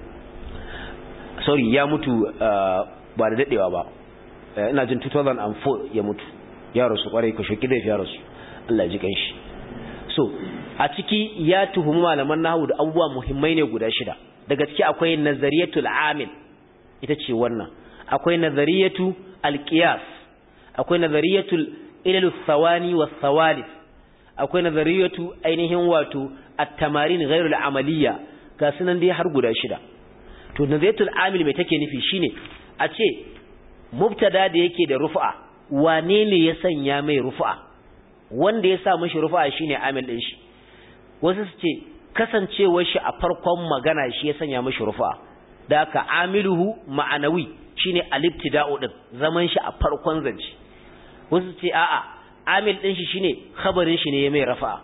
A: sorry ya mutu ba da daɗewa ba ina jin 2004 ya mutu ya rasu kwarai ko shoki zai ya rasu Allah ya ji kanshi so a ciki ya tuhumi malaman nahwu da abubuwa muhimmai ne guda shida daga ciki akwai nazariyatul amil ita ce wannan akwai nazariyatu alqiyas akwai nazariyatul ilal thawani was thawalif akwai nazariyatu ainihin wato at-tamarin ghairul amaliya ga sunan dai har guda shida to nazariyatul amil mai take nufi shine a ce mubtada da yake da rufa wane ne ya sanya mai rufa wanda ya sa mishi rufa shine amil din shi wasu su ce kasancewar shi a farkon magana shi ya sanya mishi rufa da aka amiluhu ma'anawi shine al-ibtida'u din zaman shi a farkon zance wasu ce a'a amil din shi shine khabarin shi ne ya mai rafa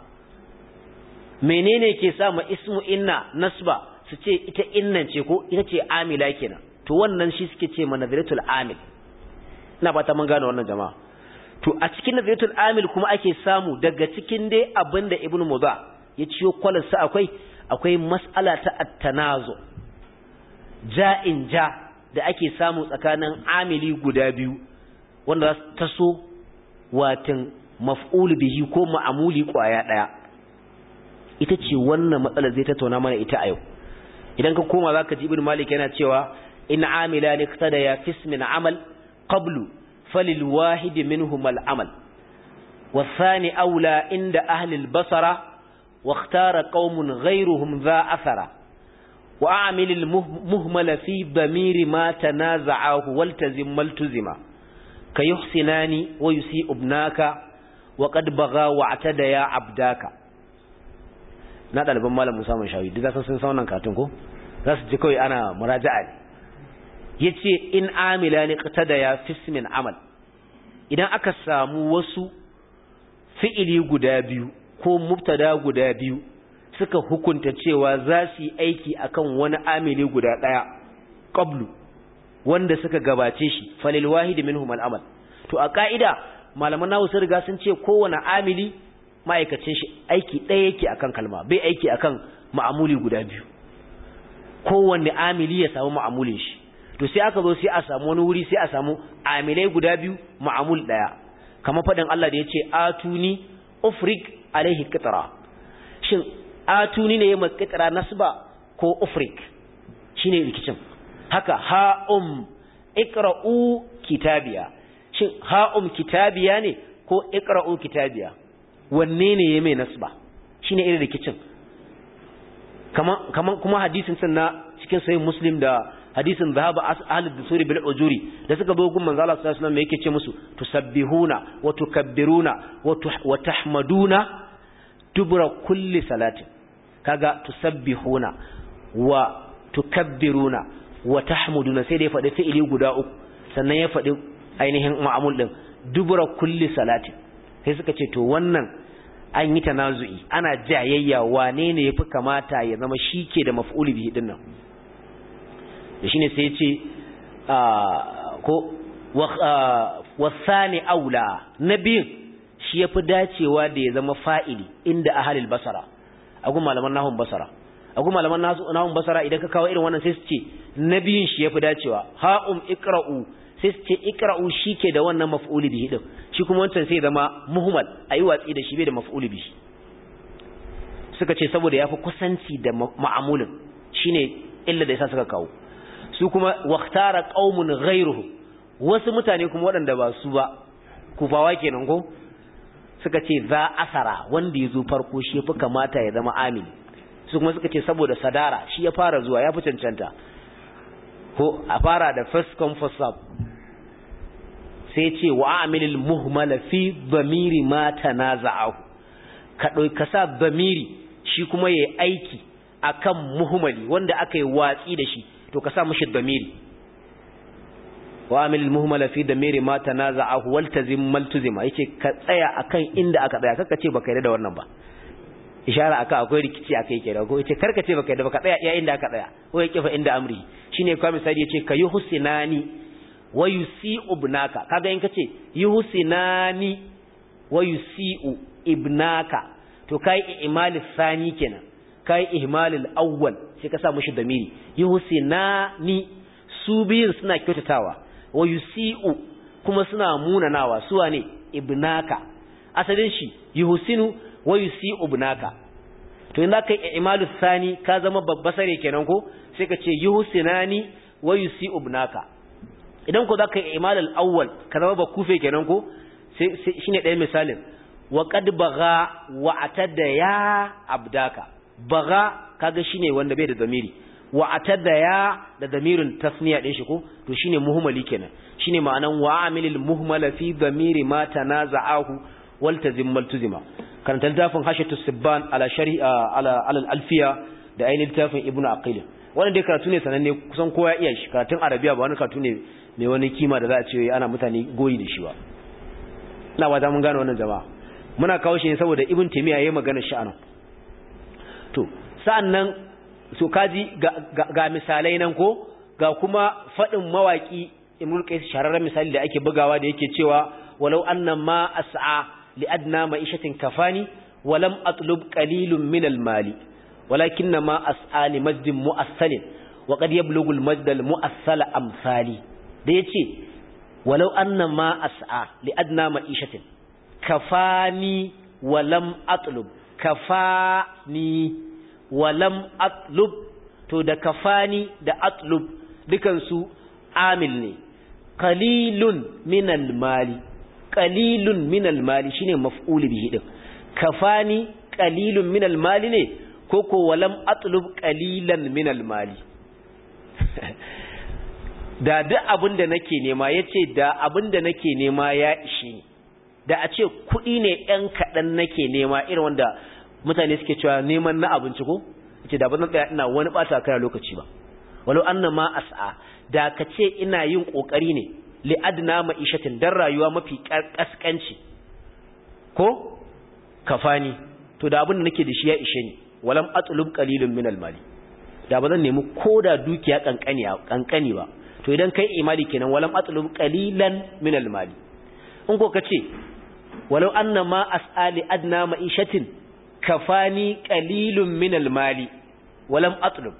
A: menene ke sa ma ismu inna nasba su ce ita innan ce ko ita ce amila kenan to wannan shi suke ce ma nazaratul amil ina fata mun gane wannan jama'a to a cikin nazaratul amil kuma ake samu daga cikin dai abinda ibnu mudha ya ciyo kwalarsa akwai akwai mas'ala ta at-tanazu ja'in ja da ake samu tsakanin amili guda biyu wanda za su taso watan maf'ul bihi ko ma'amuli kwaya daya ita ce wannan matsalar zai tattauna mana ita a yau idan ka koma zaka ji ibn malik yana cewa in amila ni qtada ya fismin amal qablu falil wahid minhum al amal والثاني أولى عند أهل البصرة واختار قوم غيرهم ذا أثر وأعمل المهمل في ضمير ما تنازعه والتزم ملتزم كيحسنان ويسيء ابناك وقد بغى واعتدى يا عبداك na ɗaliban malam Musa mun shawi duk sun san wannan katun ko za su ji kawai ana muraja'a ne yace in amila ni qatada ya fismin amal idan aka samu wasu fi'ili guda biyu ko mubtada guda biyu suka hukunta cewa za su yi aiki akan wani amili guda ɗaya qablu wanda suka gabace shi falil wahid minhum al-amal to a ka'ida malaman nawu sun riga sun ce kowane amili ma'aikacin shi aiki ɗaya yake akan kalma bai aiki akan ma'amuli guda biyu kowanne amili ya samu ma'amulin shi to sai aka zo sai a samu wani wuri sai a samu amilai guda biyu ma'amul ɗaya kamar faɗin Allah da ya ce atuni ufrik alaihi qitra shin atuni ne ya makitara nasba ko ufrik shine rikicin haka ha'um iqra'u kitabiya shin ha'um kitabiya ne ko iqra'u kitabiya wanne ne ya mai nasba shine irin rikicin kaman kaman kuma hadisin sanna cikin sahih muslim da hadisin zahaba ahlud dusuri bil ujuri da suka zo gun manzo Allah sallallahu alaihi wasallam yake ce musu tusabbihuna wa tukabbiruna wa tahmaduna dubura kulli salatin kaga tusabbihuna wa tukabbiruna wa tahmuduna sai da ya faɗi fi'ili guda uku sannan ya faɗi ainihin ma'amul din dubura kulli salatin sai suka ce to wannan an yi tanazu'i ana jayayya wane ne yafi kamata ya zama shike da maf'ul bihi din nan da shine sai ya ce ko wasani aula nabiyin shi yafi dacewa da ya zama fa'ili inda ahalil basara agu malaman nahun basara agu malaman nahun basara idan ka kawo irin wannan sai su ce nabiyin shi yafi dacewa ha'um iqra'u sai su ce iqra'u shike da wannan maf'uli bihi din shi kuma wancan sai zama muhmal ayi watsi da shi bai da maf'uli bihi suka ce saboda yafi kusanci da ma'amulin shine illa da yasa suka kawo su kuma waqtara qaumun ghayruhum wasu mutane kuma waɗanda ba su ba kufawa kenan ko suka ce za asara wanda ya zo farko shi ya fi kamata ya zama amini su kuma suka ce saboda sadara shi ya fara zuwa ya fi cancanta ko a fara da first come first serve sai ce wa amilil muhmala fi bamiri ma tanaza'ahu ka doi ka sa bamiri shi kuma yayi aiki akan muhmali wanda aka yi watsi da shi to ka sa mishi bamiri wa amilil muhmala fi damiri ma tanaza'ahu waltazim maltuzima yace ka tsaya akan inda aka tsaya kaka ce baka yarda da wannan ba ishara aka akwai rikici akai kenan ko yace karka ce baka yarda baka tsaya iya inda aka tsaya ko yake fa inda amri shine kuma misali yace ka yuhsinani wa yusi'u ibnaka kaga in kace yuhsinani wa yusi'u ibnaka to kai ihmal thani kenan kai ihmal al-awwal sai ka sa mushi damiri yuhsinani su biyun suna kyautatawa wa yusi'u kuma suna munanawa suwa ne ibnaka asalin shi yuhsinu wa yusi'u ibnaka to in zaka yi imalu thani ka zama babbasare kenan ko sai ka ce yuhsinani wa yusi'u ibnaka idan ko zaka yi imalul awwal ka zama bakufe kenan ko sai shine ɗayan misalin wa qad baga wa atada ya abdaka baga kaga shine wanda bai da zamiri wa atada ya da damirin tasniya din shi ko to shine muhmali kenan shine ma'anan wa amilil muhmala fi damiri ma tanaza'ahu wal tazim maltuzima karanta littafin hashatu sibban ala shari ala ala alfiya da ainihin littafin ibnu aqil wannan dai karatu ne sananne kusan kowa ya iya shi karatun arabiya ba wani karatu ne mai wani kima da za a ce ana mutane goyi da shi ba ina ba mun gane wannan jama'a muna kawo shi ne saboda ibn taymiya yayi magana shi anan to sa'annan so kaji ga, ga, ga misalai nan ko ga kuma fadin mawaki imrul qais shararren misali da ake bugawa da yake cewa walau anna ma as'a li adna ma'ishatin kafani walam atlub qalilun min al mali walakinna ma as'a li majdin mu'assalin wa qad yablughu al majd al mu'assal amsali da yace walau anna ma as'a li adna ma'ishatin kafani walam atlub kafani walam atlub to da kafani da atlub dukansu amil ne qalilun minal mali qalilun minal mali shine maf'ul bihi din kafani qalilun minal mali ne koko walam atlub qalilan minal mali da duk abin da nake nema yace da abin da nake nema ya ishe ni da a ce kuɗi ne ‘yan kaɗan nake nema irin wanda mutane suke cewa neman na abinci ko ce da ba zan tsaya ina wani ɓata kai lokaci ba walau an ma as'a da ka ce ina yin ƙoƙari ne li adna ma'ishatin dan rayuwa mafi ƙasƙanci ko kafani to da abin da nake da shi ya ishe ni walam atlub qalilun min mali da ba zan nemi ko da dukiya kankani kankani ba to idan kai imani kenan walam atlub qalilan min mali in ko kace walau anna ma as'ali adna ma'ishatin kafani qalilun min al-mali walam atlub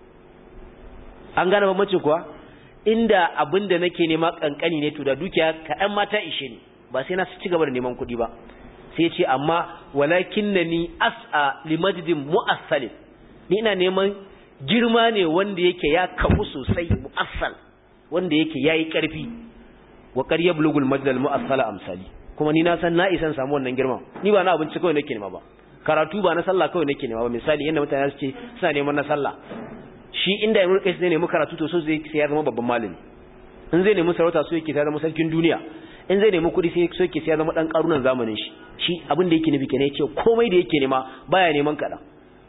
A: an gane bambanci kuwa inda abinda nake nema kankani ne to da dukiya kaɗan ma ta ishe ni ba sai na ci gaba da neman kuɗi ba sai ce amma walakinnani as'a limajdin mu'assalin ni ina neman girma ne wanda yake ya kafu sosai mu'assal wanda yake yayi karfi wa qad yablughu al-majd al-mu'assala amsali kuma ni na san na isan samu wannan girman ni ba na abinci kawai nake nema ba karatu ba na sallah kawai nake nema ba misali yanda mutane su ce suna neman na sallah shi inda Ibn Qais zai nemi karatu to so zai sai ya zama babban malami in zai nemi sarauta so yake sai zama sarkin duniya in zai nemi kuɗi sai so yake sai ya zama dan karunan zamanin shi shi abin da yake nufi kenan yace komai da yake nema baya neman kada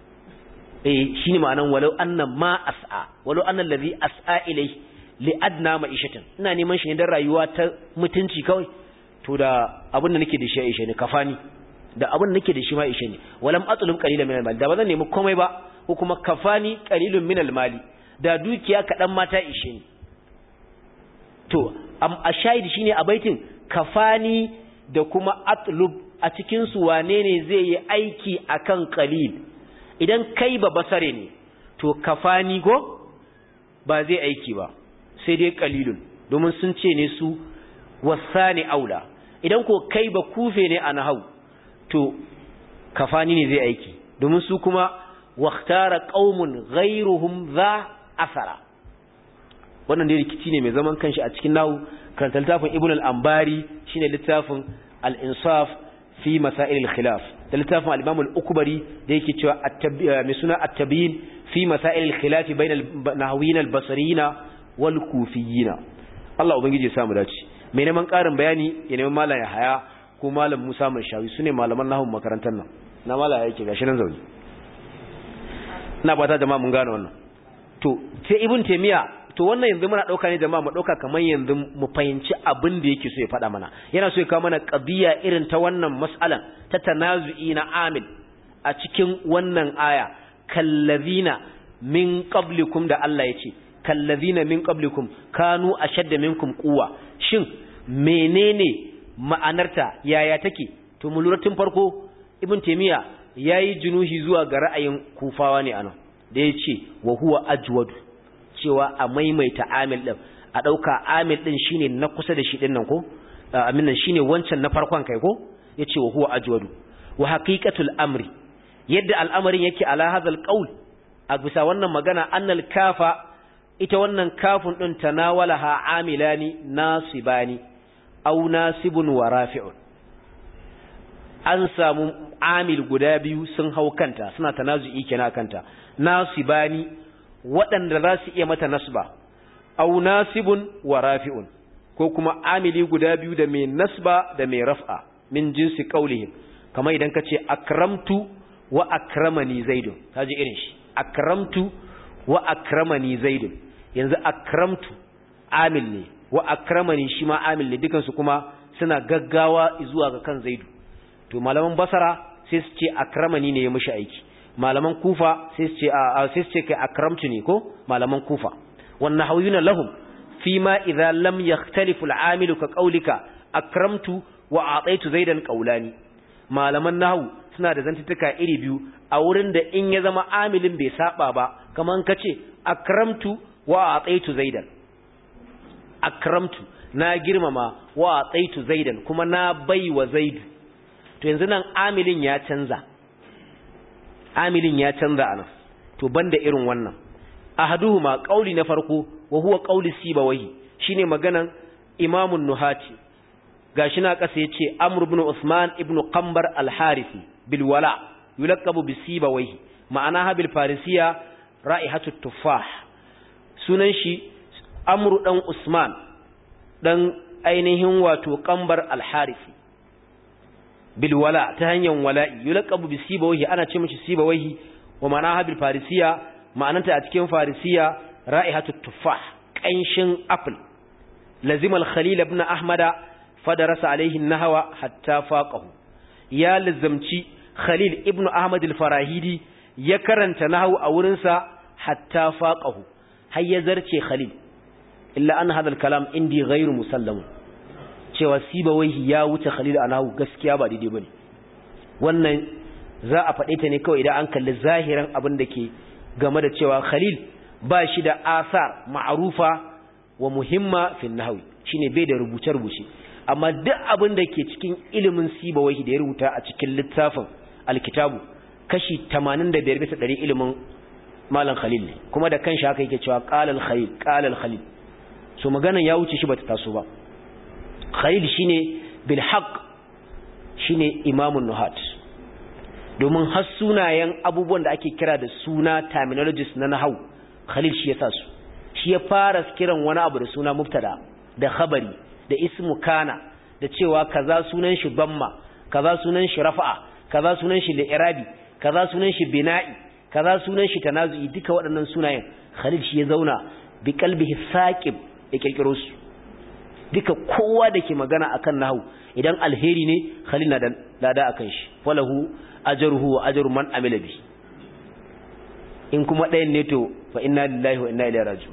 A: eh shine ma'anan walau anna ma as'a walau anna allazi as'a ilai li adna ma'ishatan ina neman shi ne dan rayuwa ta mutunci kawai to da abin da nake da shi ya ishe ni kafani da abin da nake da shi ma ishe ni walam atlub qalilan min al-mal da bazan nemi komai ba ko kuma kafani qalilun min al-mali da dukiya kadan ma ta ishe ni to am ashahid shine a baitin kafani da kuma atlub a cikin su wane ne zai yi aiki akan qalil idan kai ba basare ne to kafani ko ba zai aiki ba sai dai qalilun domin sun ce ne su wasani aula idan ko kai ba kufe ne a nahau to kafani ne zai aiki domin su kuma waktara qaumun ghairuhum za asara wannan dai rikici ne mai zaman kanshi a cikin nahu karanta littafin ibn al-ambari shine littafin al-insaf fi masail al-khilaf da littafin al-imam al-ukbari da yake cewa mai suna at-tabyin fi masail al-khilaf bain al-nahwiyin al-basriyin wal kufiyin Allah ubangiji ya samu dace mai neman ƙarin bayani ya neman malam ya haya ko malam Musa mai shawi su ne malaman nahun makarantar nan na malam yake gashi nan zaune ina fata jama'a mun gane wannan to sai ibn taymiya to wannan yanzu muna dauka ne jama'a mu dauka kamar yanzu mu fahimci abin da yake so ya faɗa mana yana so ya kawo mana qadiya irin ta wannan mas'alan ta tanazu'i na amil a cikin wannan aya kallazina min qablikum da Allah ya ce kallazina min qablikum kanu ashadda minkum quwwa shin menene ma'anarta yaya take to mu lura tun farko ibn taymiya yayi junuhi zuwa ga ra'ayin kufawa ne anan da yace wa huwa ajwadu cewa a maimaita amil din a dauka amil din shine na kusa da shi din nan ko amin nan shine wancan na farkon kai ko yace wa huwa ajwadu wa haqiqatul amri yadda al'amarin yake ala hadal qaul a bisa wannan magana annal kafa ita wannan kafin ɗin tanawalaha amilani nasibani au nasibun wa rafi'un an samu amil guda biyu sun hau kanta suna tanazu'i kenan kanta nasibani waɗanda za su iya mata nasba au nasibun wa rafi'un ko kuma amili guda biyu da mai nasba da mai raf'a min jinsi qaulihim kamar idan ka ce akramtu wa akramani zaidun kaji irin shi akramtu wa akramani zaidun yanzu akramtu amil ne wa akramani shi ma amil ne dukansu kuma suna gaggawa zuwa ga kan zaidu to malaman basara sai su ce akramani ne ya mishi aiki malaman kufa sai su ce sai su ce kai akramtu ne ko malaman kufa wan nahawiyuna lahum fima idza lam yakhtalifu al-amilu ka qawlika akramtu wa ataitu zaidan qawlani malaman nahwu suna da zantuttuka iri biyu a wurin da in ya zama amilin bai saba ba kaman kace akramtu wa ataitu zaidan akramtu na girmama wa ataitu zaidan kuma na baiwa zaidu to yanzu nan amilin ya canza amilin ya canza anan to banda irin wannan ahaduhuma qauli na farko wa huwa qauli sibawahi shine maganan imamun nuhati gashi na kasa yace amr ibn usman ibn qambar al-harisi bil wala yulaqabu bi sibawahi ma'ana habil farisiya ra'ihatu tuffah sunan shi amr dan usman dan ainihin wato qambar al-harisi bil wala ta hanyar wala'i yulaqabu bi sibawahi ana ce mishi sibawahi wa ma'ana habil farisiya ma'ananta a cikin farisiya ra'ihatu tuffah kanshin apple lazima al-khalil ibn ahmada fadarasa alaihi nahwa hatta faqahu ya lazamci khalil ibn ahmad al-farahidi ya karanta nahwu a wurin sa hatta faqahu har ya zarce khalil illa an hadha al-kalam indi ghairu musallam cewa sibawaihi ya wuce khalil a nahwu gaskiya ba daidai bane wannan za a faɗe ta ne kawai idan an kalli zahiran abin da ke game da cewa Khalil ba shi da asar ma'arufa wa muhimma fil nahwi shine bai da rubuce-rubuce amma duk abin da ke cikin ilimin sibawahi da ya rubuta a cikin littafin alkitabu kashi 85 bisa 100 ilimin malam Khalil ne kuma da kanshi haka yake cewa qala al-Khalil qala al-Khalil so maganan ya wuce shi bata taso ba Khalil shine bil haqq shine imamun nuhat domin har sunayen abubuwan da ake kira da suna terminologies na nahau khalil shi ya sa su shi ya fara kiran wani abu da suna mubtada da khabari da ismu kana da cewa kaza sunan shi bamma kaza sunan shi rafa'a kaza sunan shi li'irabi kaza sunan shi bina'i kaza sunan shi tanazu'i duka waɗannan sunayen khalil shi ya zauna bi qalbihi saqib ya kirkiro su duka kowa da ke magana akan nahau idan alheri ne khalil na da lada akan shi falahu ajruhu wa ajru man amila bi in kuma ɗayan ne to fa inna lillahi wa inna ilaihi raji'un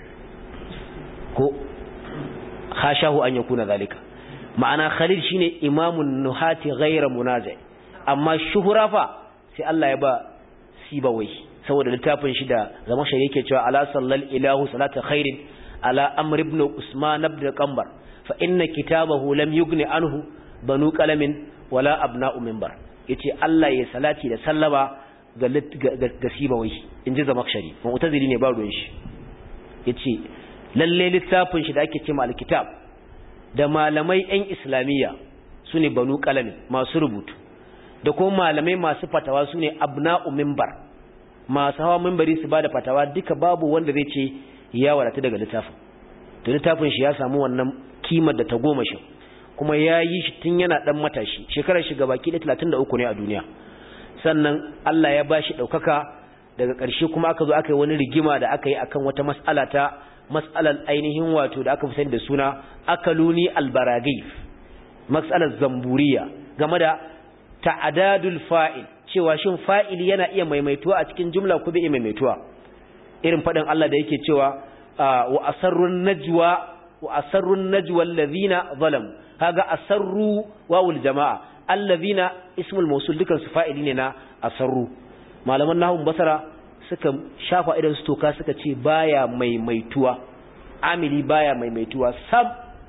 A: ko khashahu an yakuna zalika ma'ana khalil shine imamun nuhati ghayra munazi amma shuhura fa sai Allah ya ba sibawai saboda littafin shi da zama shi yake cewa ala sallal ilahu salata khairin ala amr ibn usman ibn qambar fa inna kitabahu lam yughni anhu banu qalamin wala abna'u minbar yace Allah ya salati da sallama ga ga sibawai inji zamakshari mu'tazili ne ba ruwan shi yace lalle littafin shi da ake cewa alkitab da malamai ɗan islamiyya sune banu qalamin masu rubutu da kuma malamai masu fatawa sune abna'u minbar masu hawa minbari su bada fatawa duka babu wanda zai ce ya wadata daga littafin to littafin shi ya samu wannan kimar da ta goma shi kuma ya yi shi tun yana ɗan matashi shekarar shi gabaki da talatin da uku ne a duniya sannan Allah ya ba shi ɗaukaka daga ƙarshe kuma aka zo aka yi wani rigima da aka yi akan wata mas'ala ta mas'alar ainihin wato da aka fi sani da suna akaluni albaragif mas'alar zamburiya game da ta'adadul fa'il cewa shin fa'ili yana iya maimaituwa a cikin jumla ko bai iya maimaituwa irin faɗin Allah da yake cewa wa asarrun najwa wa asarrun najwa allazina zalamu kaga asarru wawul jama'a allazina ismul mawsul dukan su fa'ili ne na asarru malaman nahwu basara suka shafa idan su toka suka ce baya maimaituwa amili baya maimaituwa sab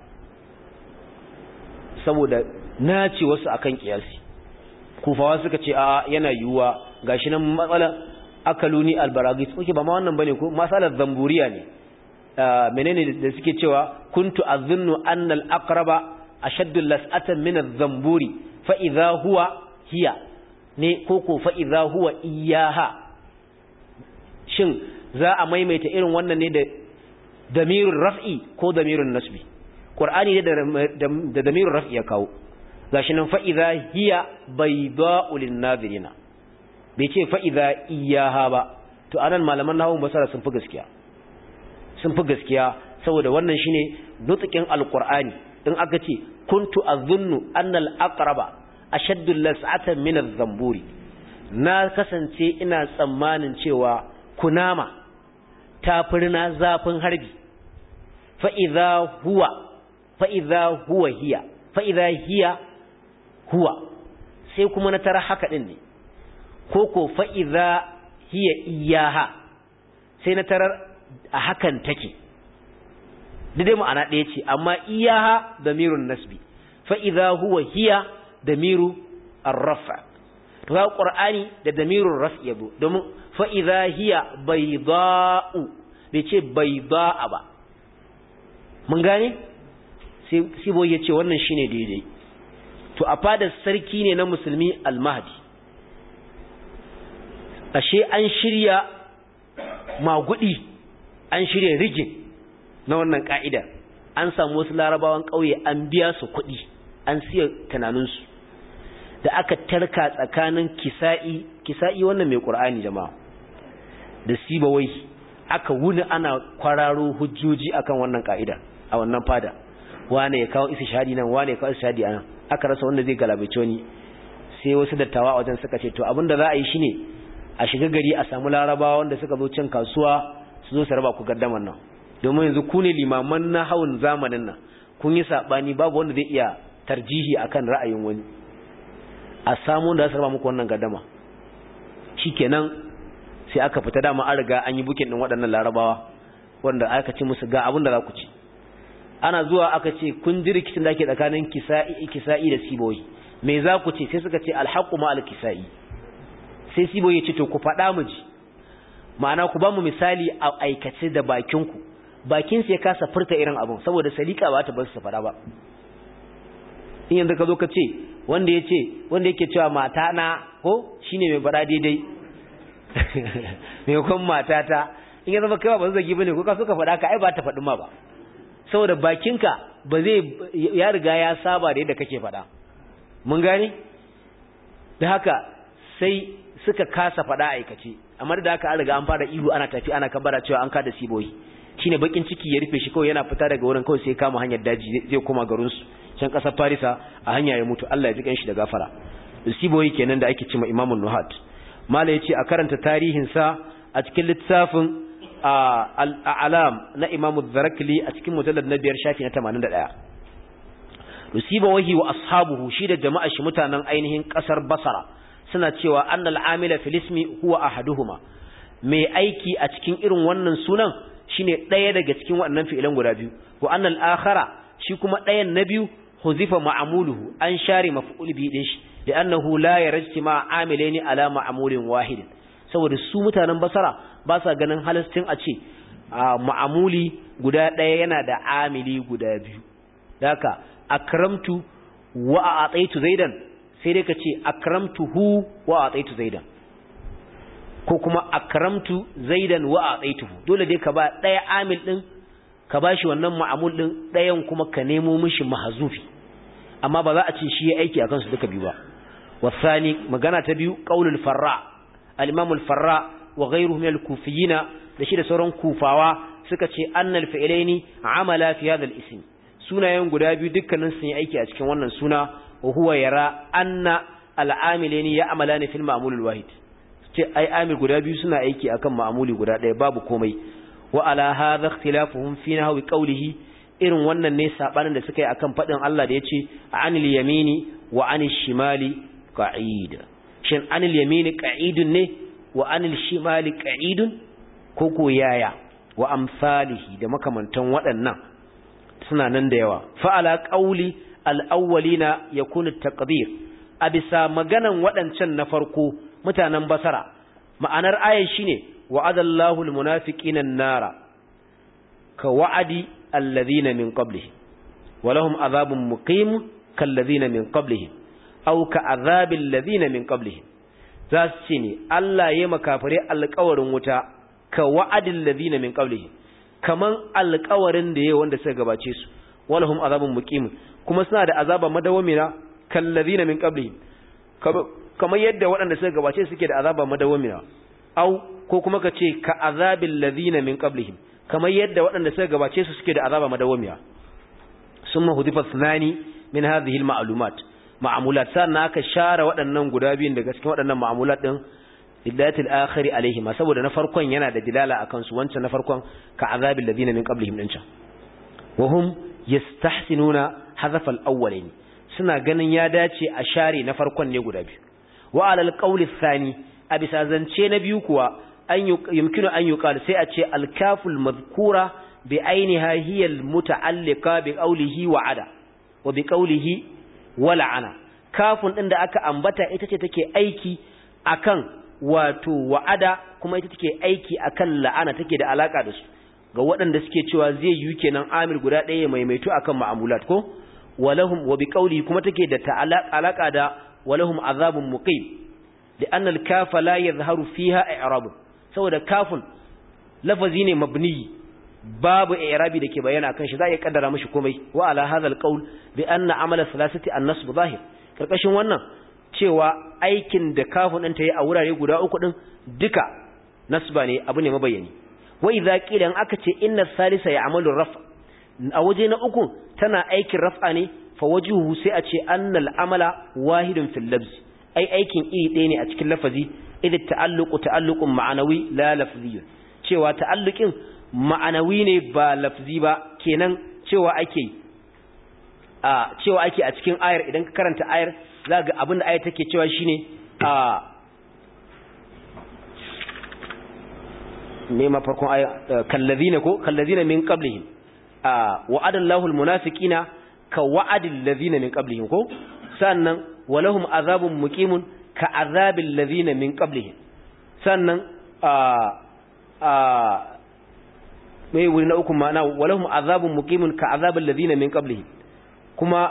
A: saboda naci wasu akan kiyasi kufawa suka ce a yana yiwuwa gashi nan matsala akaluni albaragis oke ba ma wannan bane ko masalar zamburiya ne menene da suke cewa kuntu azunnu anna al-aqraba ashaddu las'atan min adh-dhamburi fa idha huwa hiya ne koko fa idha huwa iyaha shin za a maimaita irin wannan ne da damirun raf'i ko damirun nasbi qur'ani ne da damirun raf'i ya kawo gashi nan fa idza hiya bayda'u lin-nadhirina bai ce fa idza iyaha ba to anan malaman nahwu basara sun fi gaskiya sun fi gaskiya saboda wannan shine nutqin alqur'ani in aka ce kuntu azunnu anna al-aqraba ashaddu las'atan min adh-dhamburi na kasance ina tsammanin cewa kunama ta firna zafin harbi fa idza huwa fa idza huwa hiya fa idza hiya huwa sai kuma na tara haka din ne koko fa idza hiya iyaha sai na tarar a hakan take dai ma'ana ɗaya ce amma iyaha damirun nasbi fa idza huwa hiya damiru ar-raf' to ga qur'ani da damirun raf' yabo domin fa idza hiya bayda'u bai ce bayda'a ba mun gane sai sibo yace wannan shine daidai to a fadar sarki ne na musulmi al-mahdi ashe an shirya magudi an shirya rigin na wannan ka'ida an samu wasu larabawan ƙauye an biya su kuɗi an siya tunaninsu da aka tarka tsakanin kisa'i kisa'i wannan mai ƙur'ani jama'a da sibawai aka wuni ana kwararo hujjoji akan wannan ka'ida a wannan fada wane ya kawo isa shahadi nan wane ya kawo isa shahadi anan aka rasa wanda zai galabace wani sai wasu dattawa a wajen suka ce to abinda za a yi shine a shiga gari a samu larabawa wanda suka zo cin kasuwa su zo su raba ku gaddaman nan domin yanzu ku ne limaman na hawan zamanin nan kun yi sabani babu wanda zai iya tarjihi akan ra'ayin wani a samu da su raba muku wannan gaddama shikenan sai aka fita dama an riga an yi bukin din waɗannan larabawa wanda aka ce musu ga abin da za ku ci ana zuwa aka ce kun ji rikicin da ake tsakanin kisa'i kisa'i da siboyi me za ku ce sai suka ce alhaqu ma alkisa'i sai siboyi ya ce to ku faɗa mu ji ma'ana ku ba mu misali a aikace da bakin ku bakin sai kasa furta irin abun saboda salika ba ta bar su faɗa ba in yanzu ka zo ka ce wanda ya ce wanda yake cewa mata na ko shine mai faɗa daidai mai kwan matata in ya zama kai ba zagi bane ko ka so ka faɗa ka ai ba ta faɗi ma ba saboda bakinka ba zai ya riga ya saba da yadda kake faɗa mun gane da haka sai suka kasa faɗa aikace amma da haka an riga an fara ihu ana tafi ana kabara cewa an kada siboyi shine bakin ciki ya rufe shi kawai yana fita daga wurin kawai sai kama hanyar daji zai koma garin su can kasar Farisa a hanya ya mutu Allah ya ji kanshi da gafara siboyi kenan da ake cewa Imam Nuhat mala yace a karanta tarihin sa a cikin littafin al'alam na imamu zarakli a cikin mujallar na biyar shafi na tamanin da ɗaya. Rusiba wahi wa ashabuhu shi da jama'a shi mutanen ainihin ƙasar Basara suna cewa an al'amila filismi huwa ahaduhuma mai aiki a cikin irin wannan sunan shine ɗaya daga cikin waɗannan fi'ilan guda biyu wa an al'akhara shi kuma ɗayan na biyu huzifa ma'amuluhu an share maf'ul bi din shi da annahu la yarjti ma amilaini ala ma'amulin wahidin saboda su mutanen basara ba sa ganin halastin a ce ma'amuli guda ɗaya yana da amili guda biyu daka akramtu wa ataitu zaidan sai dai ka ce akramtu hu wa ataitu zaidan ko kuma akramtu zaidan wa ataituhu dole dai ka ba ɗaya amil ɗin ka ba shi wannan ma'amul ɗin ɗayan kuma ka nemo mishi mahazufi amma ba za a ce shi ya aiki a kansu duka biyu ba wasani magana ta biyu qaulul farra al-imam al-farra wa ghayruhu min al-kufiyina da shi da sauran kufawa suka ce annal fi'laini amala fi hadha al-ism sunayen guda biyu dukkanin sun yi aiki a cikin wannan suna wa huwa yara anna al-amilaini ya'malani fil ma'mul al-wahid ce ai amil guda biyu suna aiki akan ma'muli guda ɗaya babu komai wa ala hadha ikhtilafuhum fi nahwi qawlihi irin wannan ne sabanin da suka yi akan fadin Allah da yace anil yamini wa anil shimali qa'id shin anil yamini qa'idun ne wa anil shimali qa'idun ko ko yaya wa amsalihi da makamantan waɗannan suna nan da yawa fa ala qawli al-awwalina yakunu at-taqdir a bisa maganan waɗancan na farko mutanen basara ma'anar ayan shine wa'adallahu al-munafiqina an-nara ka wa'adi alladhina min qablihim wa lahum adhabun muqim kalladhina min qablihim aw ka adhabil ladhina min qablihim za su ce ne Allah ya makafire alƙawarin wuta ka wa'adil ladina min qablihim kaman alƙawarin da yayi wanda suka gabace su walahum azabun muqim kuma suna da azaba madawamina kal ladina min qablihim kamar yadda waɗanda suka gabace suke da azaba madawamina au ko kuma ka ce ka azabil ladina min qablihim kamar yadda waɗanda suka gabace su suke da azaba madawamiya summa hudifa thnani min hadhihi al ma'lumat ma'amulat sannan aka share waɗannan guda biyun daga cikin waɗannan ma'amulat din lillatil akhiri alaihim saboda na farkon yana da dilala akan su wancan na farkon ka azabil ladina min qablihim din can wa hum yastahsinuna hadaf al awwalain suna ganin ya dace a share na farkon ne guda biyu wa alal qawli thani a bisa zance na biyu kuwa an yumkinu an yuqal sai a ce al kaful madhkura bi ainiha hiya al muta'alliqa bi qawlihi wa ada wa bi qawlihi wa la'ana kafun din da aka ambata ita ce take aiki akan wato wa'ada kuma ita take aiki akan la'ana take da alaka da su ga waɗanda suke cewa zai yi kenan amir guda ɗaya maimaito akan ma'amulat ko walahum wa biqauli kuma take da alaka da walahum azabun muqim لأن الكاف لا يظهر فيها إعراب saboda kafin lafazi ne mabni babu i'rabi dake bayana akan shi za ya kaddara mishi komai wa ala hadha alqaul bi anna amala thalathati an-nasb zahir karkashin wannan cewa aikin da kafin din ta yi a wurare guda uku din duka nasba ne abu ne mabayani wa idza qila an aka ce inna salisa ya'malu raf a waje na uku tana aikin raf'a ne fa wajhuhu sai a ce annal amala wahidun fil labz ai aikin iri ɗaya ne a cikin lafazi idh ta'alluqu ta'alluqun ma'anawi la lafziyun cewa ta'alluqin ma'anawi ne ba lafzi ba kenan cewa ake a cewa ake a cikin ayar idan ka karanta ayar za ga abin da ayar take cewa shine a ne ma farkon ayar kallazina ko kallazina min qablihim a wa'adallahu almunafiqina ka wa'adil ladina min qablihim ko sannan walahum azabun muqimun ka azabil ladina min qablihim sannan a a mai wuri na uku ma'ana walahum azabun muqimun ka azabil ladina min qablihim kuma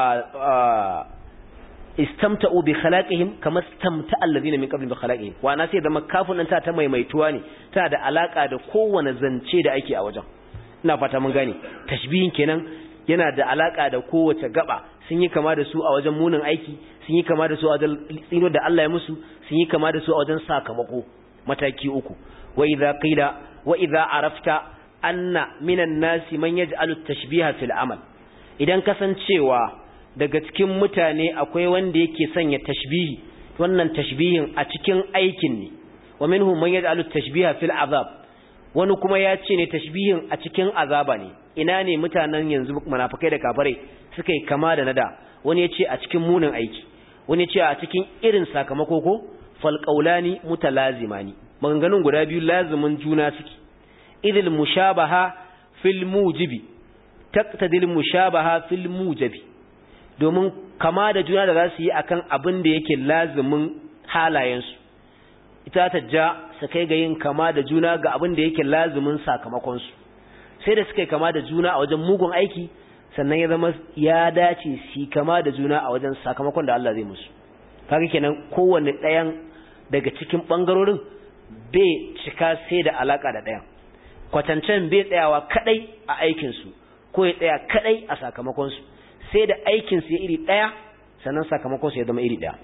A: a istamta'u bi khalaqihim kama istamta'a alladhina min qablihim bi khalaqihim wa na sai da makafun nan ta ta maimaituwa ne ta da alaka da kowane zance da ake a wajen ina fata mun gane tashbihin kenan yana da alaka da kowace gaba sun yi kama da su a wajen munin aiki sun yi kama da su a wajen tsino da Allah ya musu sun yi kama da su a wajen sakamako mataki uku wa idza qila wa idza arafta anna minan nasi man yaj'alu at-tashbiha fil amal idan kasancewa daga cikin mutane akwai wanda yake sanya tashbihi wannan tashbihin a cikin aikin ne wa minhum man yaj'alu at-tashbiha fil azab wani kuma ya ce ne tashbihin a cikin azaba ne ina ne mutanen yanzu munafikai da kafirai suka yi kama da nada wani ya ce a cikin munin aiki wani ya ce a cikin irin sakamako ko fal qawlani mutalazimani maganganun guda biyu lazimin juna suke idil mushabaha fil mujibi taqtadil mushabaha fil mujibi domin kama da juna da za su yi akan abin da yake lazimin halayensu ita ta ja su kai ga yin kama da juna ga abin da yake lazimin sakamakonsu sai da suka yi kama da juna a wajen mugun aiki sannan ya zama ya dace su kama da juna a wajen sakamakon da Allah zai musu kaga kenan kowanne ɗayan daga cikin ɓangarorin bai cika sai da alaka da ɗayan kwatancen bai tsayawa kadai a aikinsu ko ya tsaya kadai a sakamakonsu sai da aikinsu ya iri ɗaya sannan sakamakonsu ya zama iri ɗaya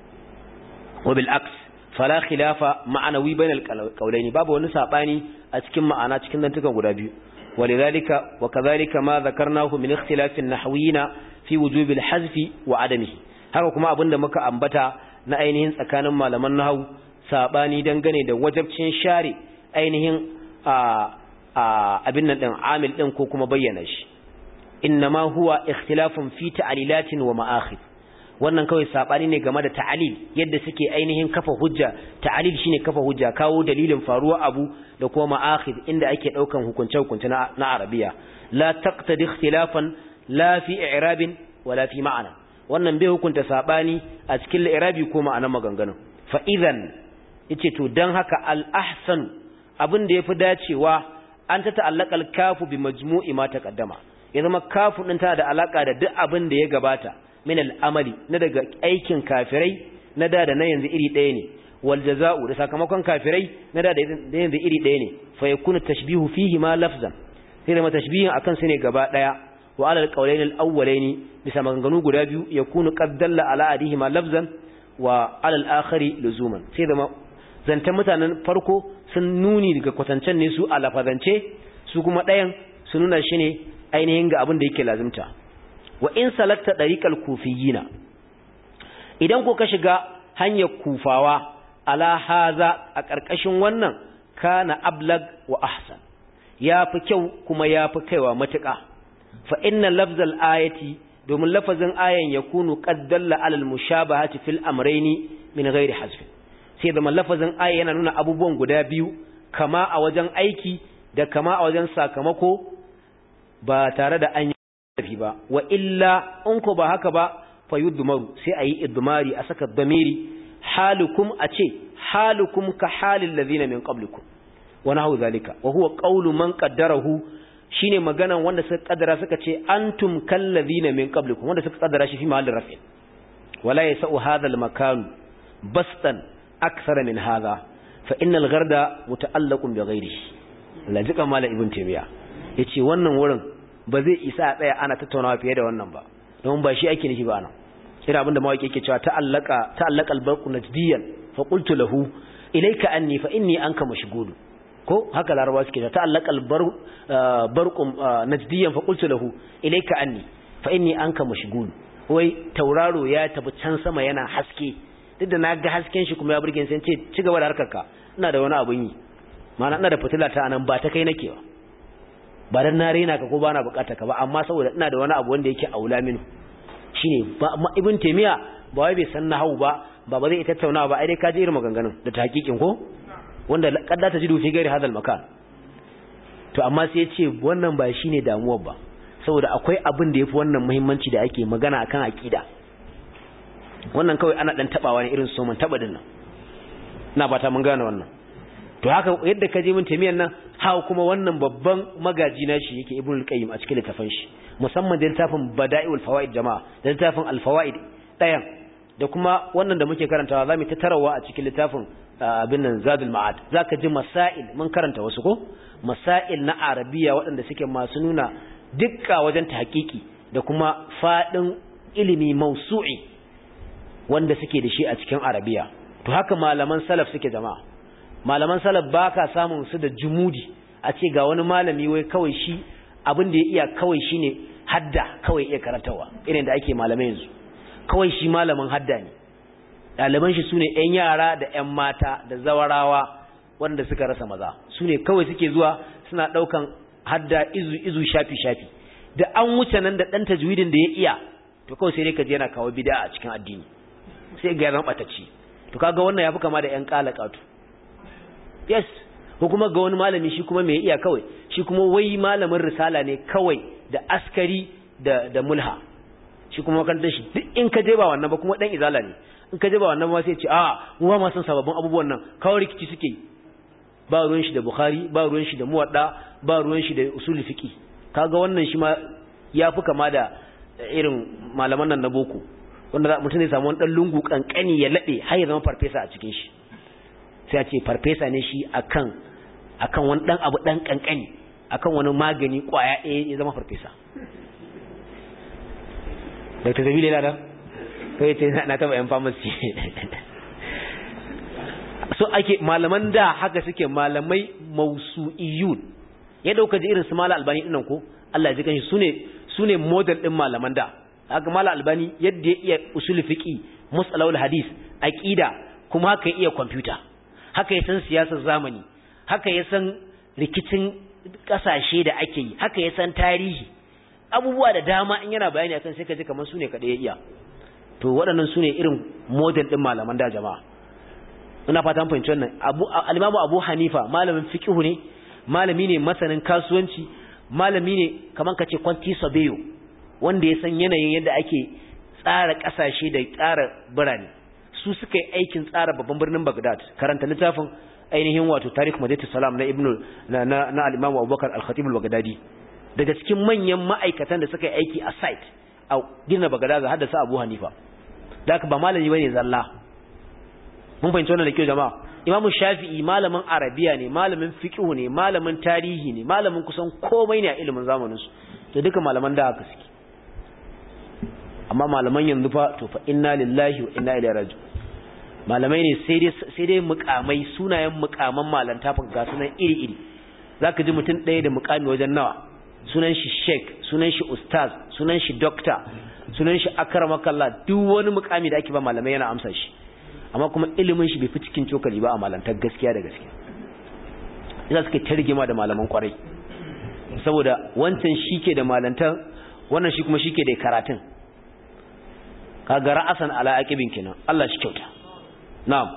A: wabil aks fala khilafa ma'anawi bainal qawlaini babu wani sabani a cikin ma'ana cikin dantukan guda biyu walidhalika wa kadhalika ma dhakarnahu min ikhtilafin nahwiyina fi wujubil hazfi wa adamihi haka kuma abinda muka ambata na ainihin tsakanin malaman nahwu sabani dangane da wajabcin share ainihin a abin nan din amil din ko kuma bayyana shi innama huwa ikhtilafun fi ta'lilatin wa ma'akhid wannan kawai sabani ne game da ta'alil yadda suke ainihin kafa hujja ta'alil shine kafa hujja kawo dalilin faruwa abu da kuma ma'akhid inda ake daukan hukunce hukunce na, na arabiya la taqtadi ikhtilafan la fi i'rabin wala fi ma'ana wannan bai hukunta sabani a cikin i'rabi ko ma'anar maganganun fa idan yace to dan haka al ahsan abin da yafi dacewa an ta ta'allaka al kafu bi majmu'i ma taqaddama ya zama kafu din tana da alaka da duk abin da ya gabata min al'amali na daga aikin kafirai na da da na yanzu iri ɗaya ne wal jaza'u da sakamakon kafirai na da da iri ɗaya ne fa yakunu tashbihu fihi ma lafzan sai da tashbihin akan su ne gaba daya wa ala alqawlayn alawwalayn bisa maganganu guda biyu yakunu qad dalla ala adihi ma lafzan wa ala al-akhari luzuman sai da zantan mutanen farko sun nuni daga kwatancen ne su a lafazance su kuma ɗayan su nuna shi ne ainihin ga abin da yake lazimta wa in salakta dariqal kufiyina idan ko ka shiga hanyar kufawa ala haza a ƙarƙashin wannan kana ablag wa ahsan yafi kyau kuma yafi kaiwa matuƙa fa inna lafzal ayati domin lafazin ayan yakunu qad dalla ala al mushabahati fil amrayni min ghairi hazf sai da lafazin aya yana nuna abubuwan guda biyu kama a wajen aiki da kama a wajen sakamako ba tare da an yi ba wa illa in ko ba haka ba fa yudmaru sai ayi idmari a saka damiri halukum a ce halukum ka halin ladina min qablikum wa nahu zalika wa huwa qawlu man qaddarahu shine maganan wanda suka kaddara suka ce antum kal ladina min qablikum wanda suka kaddara shi fi mahallin rafin wala yasau hadha al makan bastan akthara min hadha fa innal gharda muta'allaqun bi ghairihi lajika mala ibn taymiya yace wannan wurin ba zai isa a tsaya ana tattaunawa fiye da wannan ba don ba shi ake nufi ba nan kira abinda mawaki yake cewa ta'allaka ta'allaka albarqu najdiyan fa qultu lahu ilayka anni fa inni anka mashghul ko haka larabawa suke ta ta'allaka albarqu najdiyan fa qultu lahu ilayka anni fa inni anka mashghul wai tauraro ya tafi can sama yana haske duk da na ga hasken shi kuma ya burge sai ce ci gaba da harkarka ina da wani abun yi ma'ana ina da fitila ta anan ba ta kai nake ba ba dan na rena ka ko bana bukata ka ba amma saboda ina da wani abu wanda yake aula minu shine ba ibn taymiya ba wai bai san nahwu ba ba ba zai tattauna ba ai dai ka ji irin maganganun da tahqiqin ko wanda kadda ta jidu fi gairi hadal makan to amma sai ya ce wannan ba shine damuwar ba saboda akwai abin da yafi wannan muhimmanci da ake magana akan aqida wannan kawai ana dan tabawa ne irin soman taba din nan ina fata mun gane wannan to haka yadda ka je min tamiyan nan ha kuma wannan babban magaji na shi yake ibnul qayyim a cikin littafin shi musamman da littafin bada'iul fawaid jama'a da littafin al-fawaid dayan da kuma wannan da muke karantawa zamu ta tarawa a cikin littafin abin nan zadul ma'ad zaka ji masail mun karanta wasu ko masail na arabiya waɗanda suke masu nuna dukka wajen tahqiqi da kuma fadin ilimi mausu'i wanda suke da shi a cikin arabiya to haka malaman salaf suke jama'a malaman salaf ba ka samun su da jumudi a ce ga wani malami wai kawai shi abin da ya iya kawai shi ne hadda kawai iya karantawa irin da ake malamai yanzu kawai shi malamin hadda ne ɗaliban shi su ne ‘yan yara da ‘yan mata da zawarawa wanda suka rasa maza su ne kawai suke zuwa suna ɗaukan hadda izu izu shafi shafi da an wuce nan da ɗan tajwidin da ya iya to kawai sai dai ka je yana kawo bida a cikin addini sai ga zama ɓatacci to kaga wannan ya fi kama da ‘yan ƙalaƙatu yes ko kuma ga wani malami shi kuma mai iya kawai shi kuma wai malamin risala ne kawai da askari da da mulha shi kuma makarantar shi duk in ka je ba wannan ba kuma dan izala ne in ka je ba wannan ba sai ce a mu ba ma san sababbin abubuwan nan kawai rikici suke ba ruwan shi da bukhari ba ruwan shi da muwadda ba ruwan shi da usul fiqi kaga wannan shi ma ya fi kama da irin malaman nan na boko wanda mutum zai samu wani dan lungu kankani ya lade har ya zama farfesa a cikin shi sai a ce farfesa ne shi akan akan wani dan abu dan kankani akan wani magani kwaya ɗaya ya zama farfesa Dr. Zabile na da kai ce na taba yan pharmacy so ake malaman da haka suke malamai mausu'iyun ya dauka ji irin su mala albani dinnan ko Allah ya ji kanshi sune sune model din malaman da haka mala albani yadda ya iya usul fiqi musalawul hadis aqida kuma haka ya iya computer haka ya san siyasar zamani haka ya san rikicin kasashe da ake yi haka ya san tarihi abubuwa da dama in yana bayani akan sai ka ji kamar su ne kaɗai ya iya to waɗannan su ne irin model ɗin malaman da jama'a ina fata an fahimci wannan abu alimamu abu hanifa malamin fiqhu ne malami ne masanin kasuwanci malami ne kamar ka ce kwanti sabeyo wanda ya san yanayin yadda ake tsara ƙasashe da tsara birane su suka yi aikin tsara babban birnin Baghdad karanta littafin ainihin wato Tarikh Madinatu Salam na Ibn na na, na al-Imam Abubakar al-Khatib al-Baghdadi daga cikin manyan ma'aikatan da suka yi aiki a site a gina Baghdad har da sa Abu Hanifa da ba malami bane zalla mun fahimci wannan da kyau jama'a imamu shafi'i malamin arabiya ne malamin fiqh ne malamin tarihi ne malamin kusan komai ne a ilimin zamanin su to duka malaman da haka suke amma malaman yanzu fa to fa inna lillahi wa inna ilaihi raji'un malamai ne sai dai sai dai mukamai sunayen mukaman malanta fa ga sunan iri iri zaka ji mutum ɗaya da mukami wajen nawa sunan shi sheik sunan shi ustaz sunan shi doctor sunan shi akramakallah duk wani mukami da ake ba malamai yana amsa shi amma kuma ilimin shi bai fi cikin cokali ba a malantar gaskiya da gaskiya ina suke targima da malaman kwarai saboda wancan shike da malantar wannan shi kuma shike da karatun kaga ra'asan ala aqibin kenan Allah shi kyauta na'am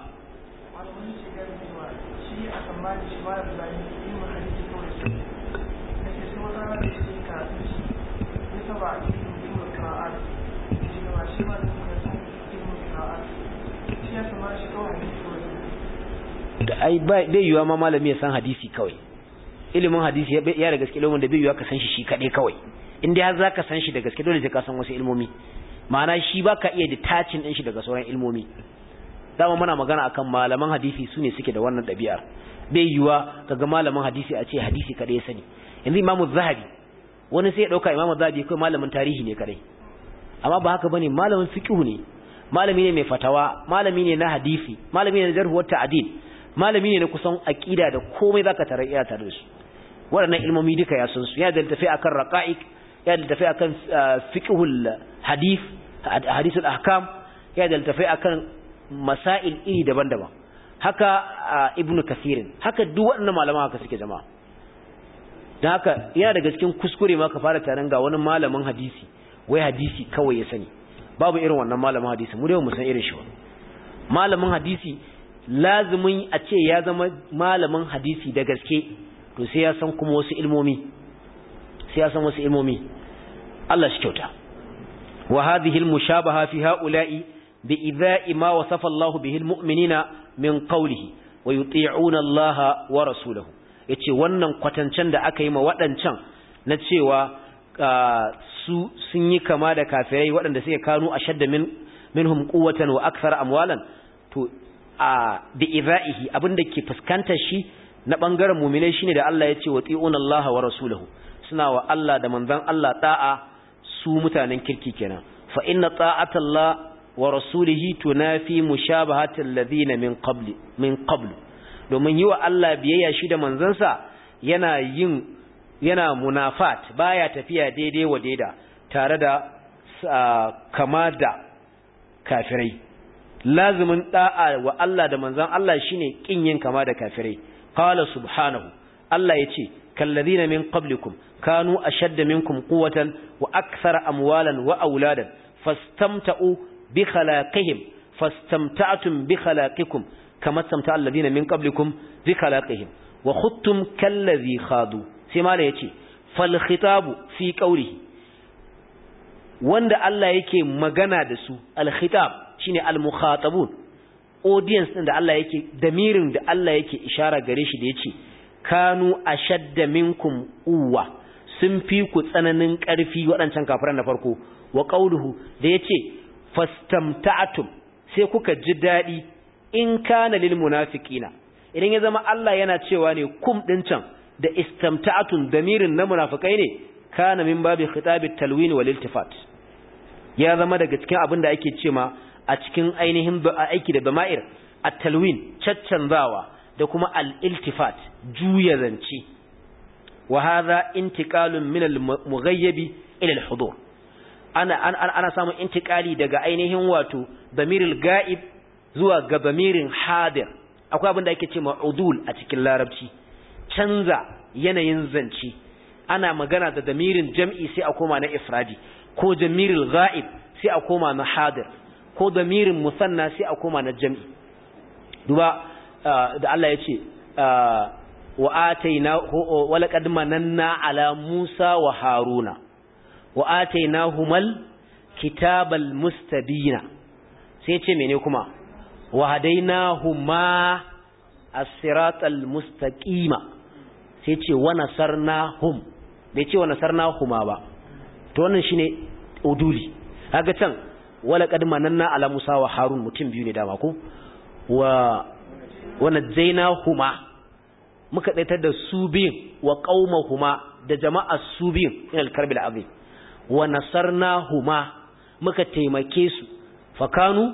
A: da ai bai yiwa ma malami ya san hadisi kawai ilimin hadisi ya da gaske ilimin da bai yiwa ka san shi shi kaɗai kawai in dai har za ka san shi da gaske dole sai ka san wasu ilmomi ma'ana shi ba ka iya detaching ɗin shi daga sauran ilmomi dama muna magana akan malaman hadisi su ne suke da wannan ɗabi'ar bai yiwa kaga malamin hadisi a ce hadisi kaɗai ya sani yanzu imamu zahabi wani sai ya ɗauka imamu zahabi kawai malamin tarihi ne kaɗai amma ba haka bane malamin fiqh ne malami ne mai fatawa malami ne na hadisi malami ne na jarh wa ta'dil malami ne na kusan aqida da komai zaka tare iya tare da su waɗannan ilmomi duka ya san su ya da tafi akan raqa'iq ya da tafi akan fiqhul hadith hadithul ahkam ya da tafi akan masail iri daban-daban haka ibnu kasirin haka duk waɗannan malama haka suke jama'a dan haka yana daga cikin kuskure ma ka fara taron ga wani malamin hadisi wai hadisi kawai ya sani babu irin wannan malamin hadisi mu dai mu san irin shi ba malamin hadisi lazimin a ce ya zama malamin hadisi da gaske to sai ya san kuma wasu ilmomi sai ya san wasu ilmomi Allah shi kyauta wa hadhihi almushabaha fi haula'i bi idha'i ma wasafa Allah bihi almu'minina min qawlihi wa yuti'una Allah wa rasulahu yace wannan kwatancen da aka yi ma waɗancan na cewa su sun yi kama da kafirai waɗanda suke kanu ashadda min minhum quwwatan wa akthar amwalan to a bi idha'ihi abinda ke fuskantar shi na bangaren mu'minai shine da Allah ya ce wa ti'una Allah wa rasulahu suna wa Allah da manzon Allah ta'a su mutanen kirki kenan fa inna ta'ata Allah wa rasulihi tunafi mushabahati alladhina min qabli min qablu domin yi wa Allah biyayya shi da manzansa yana yin yana munafat baya tafiya daidai wa daida tare da kama da kafirai lazimin da'a wa Allah da manzan Allah shine kin yin kama da kafirai qala subhanahu Allah yace kallazina min qablikum kanu ashadda minkum quwwatan wa akthara amwalan wa auladan fastamta'u bi khalaqihim fastamta'tum bi khalaqikum kama istamta'a alladhina min qablikum bi khalaqihim wa khuttum kallazi khadu sai mala yace fal khitabu fi qawlihi wanda Allah yake magana da su al khitab shine al mukhatabun audience din da Allah yake damirin da Allah yake ishara gare shi da yace kanu ashadda minkum uwa sun fi ku tsananin ƙarfi waɗancan kafiran na farko wa qauluhu da yace fastamta'tum sai kuka ji dadi in kana lil munafiqina idan ya zama Allah yana cewa ne kum din can da istamta'tum damirin na munafikai ne kana min babi khitabit talwin wal iltifat ya zama daga cikin abin da ake cewa a cikin ainihin aiki da dama'ir at-talwin caccanzawa da kuma al-iltifat juya zance wa hadha intiqalun min al-mughayyibi ila al-hudur ana ana ana samun intiqali daga ainihin wato damiril ga'ib zuwa ga damirin hadir akwai abin da ake cewa udul a cikin larabci canza yanayin zance ana magana da damirin jam'i sai a koma na ifradi ko damiril ga'ib sai a koma na hadir ko damirin musanna sai a koma na jam'i duba da Allah ya ce wa ataina wa laqad mananna ala Musa wa Haruna wa atainahumal kitabal mustabina sai ya ce mene kuma wa hadainahuma as-siratal mustaqima sai ya ce wa nasarnahum bai ce wa nasarnahuma ba to wannan shine uduli kaga can wala qad mananna ala Musa wa Harun mutum biyu ne dama ko wa wa najaynahuma muka daitar da su biyun wa qaumahuma da jama'a su biyun ila al-karbil azim wa nasarnahuma muka taimake su fakanu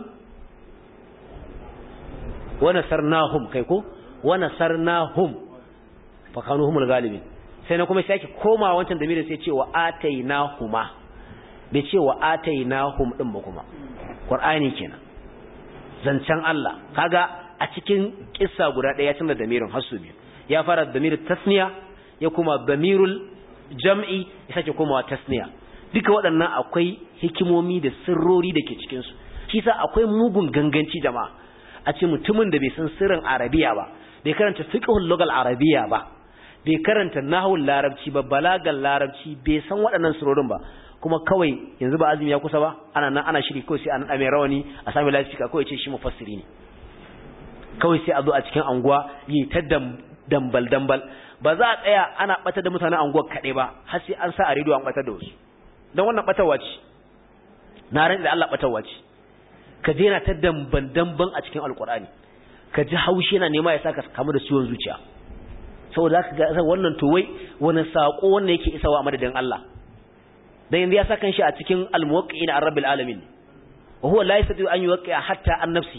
A: wa nasarnahum kai ko wa nasarnahum fakanu humul galibin sai na kuma sai ake koma wancan da sai ce wa atainahuma bai ce wa atainahum din ba kuma qur'ani kenan zancen Allah kaga a cikin kissa guda daya ya canza damirin hasu biyu ya fara damirin tasniya ya kuma damirul jam'i ya sake komawa tasniya duka waɗannan akwai hikimomi da sirrori da ke cikin su shi sa akwai mugun ganganci jama'a a ce mutumin da bai san sirrin arabiya ba bai karanta fiqhul lugal arabiya ba bai karanta nahwul larabci ba balagal larabci bai san waɗannan surorin ba kuma kawai yanzu ba azumi ya kusa ba ana nan ana shiri kawai sai an mai rawani a sami lafiya kawai ce shi mufassiri ne kawai sai a zo a cikin anguwa yi ta dambal dambal ba za a tsaya ana bata da mutanen anguwar kaɗai ba har sai an sa a rediyo an bata da wasu don wannan batarwa ce na ran da Allah batarwa ce ka je na ta damban damban a cikin alkur'ani ka ji haushi yana nema ya saka kamu da ciwon zuciya saboda zaka ga wannan to wai wani sako wanda yake isawa a madadin Allah dan yanzu ya saka shi a cikin al-muwaqqi'in ar-rabbil alamin wa huwa la yastati an yuwaqqi'a hatta an nafsi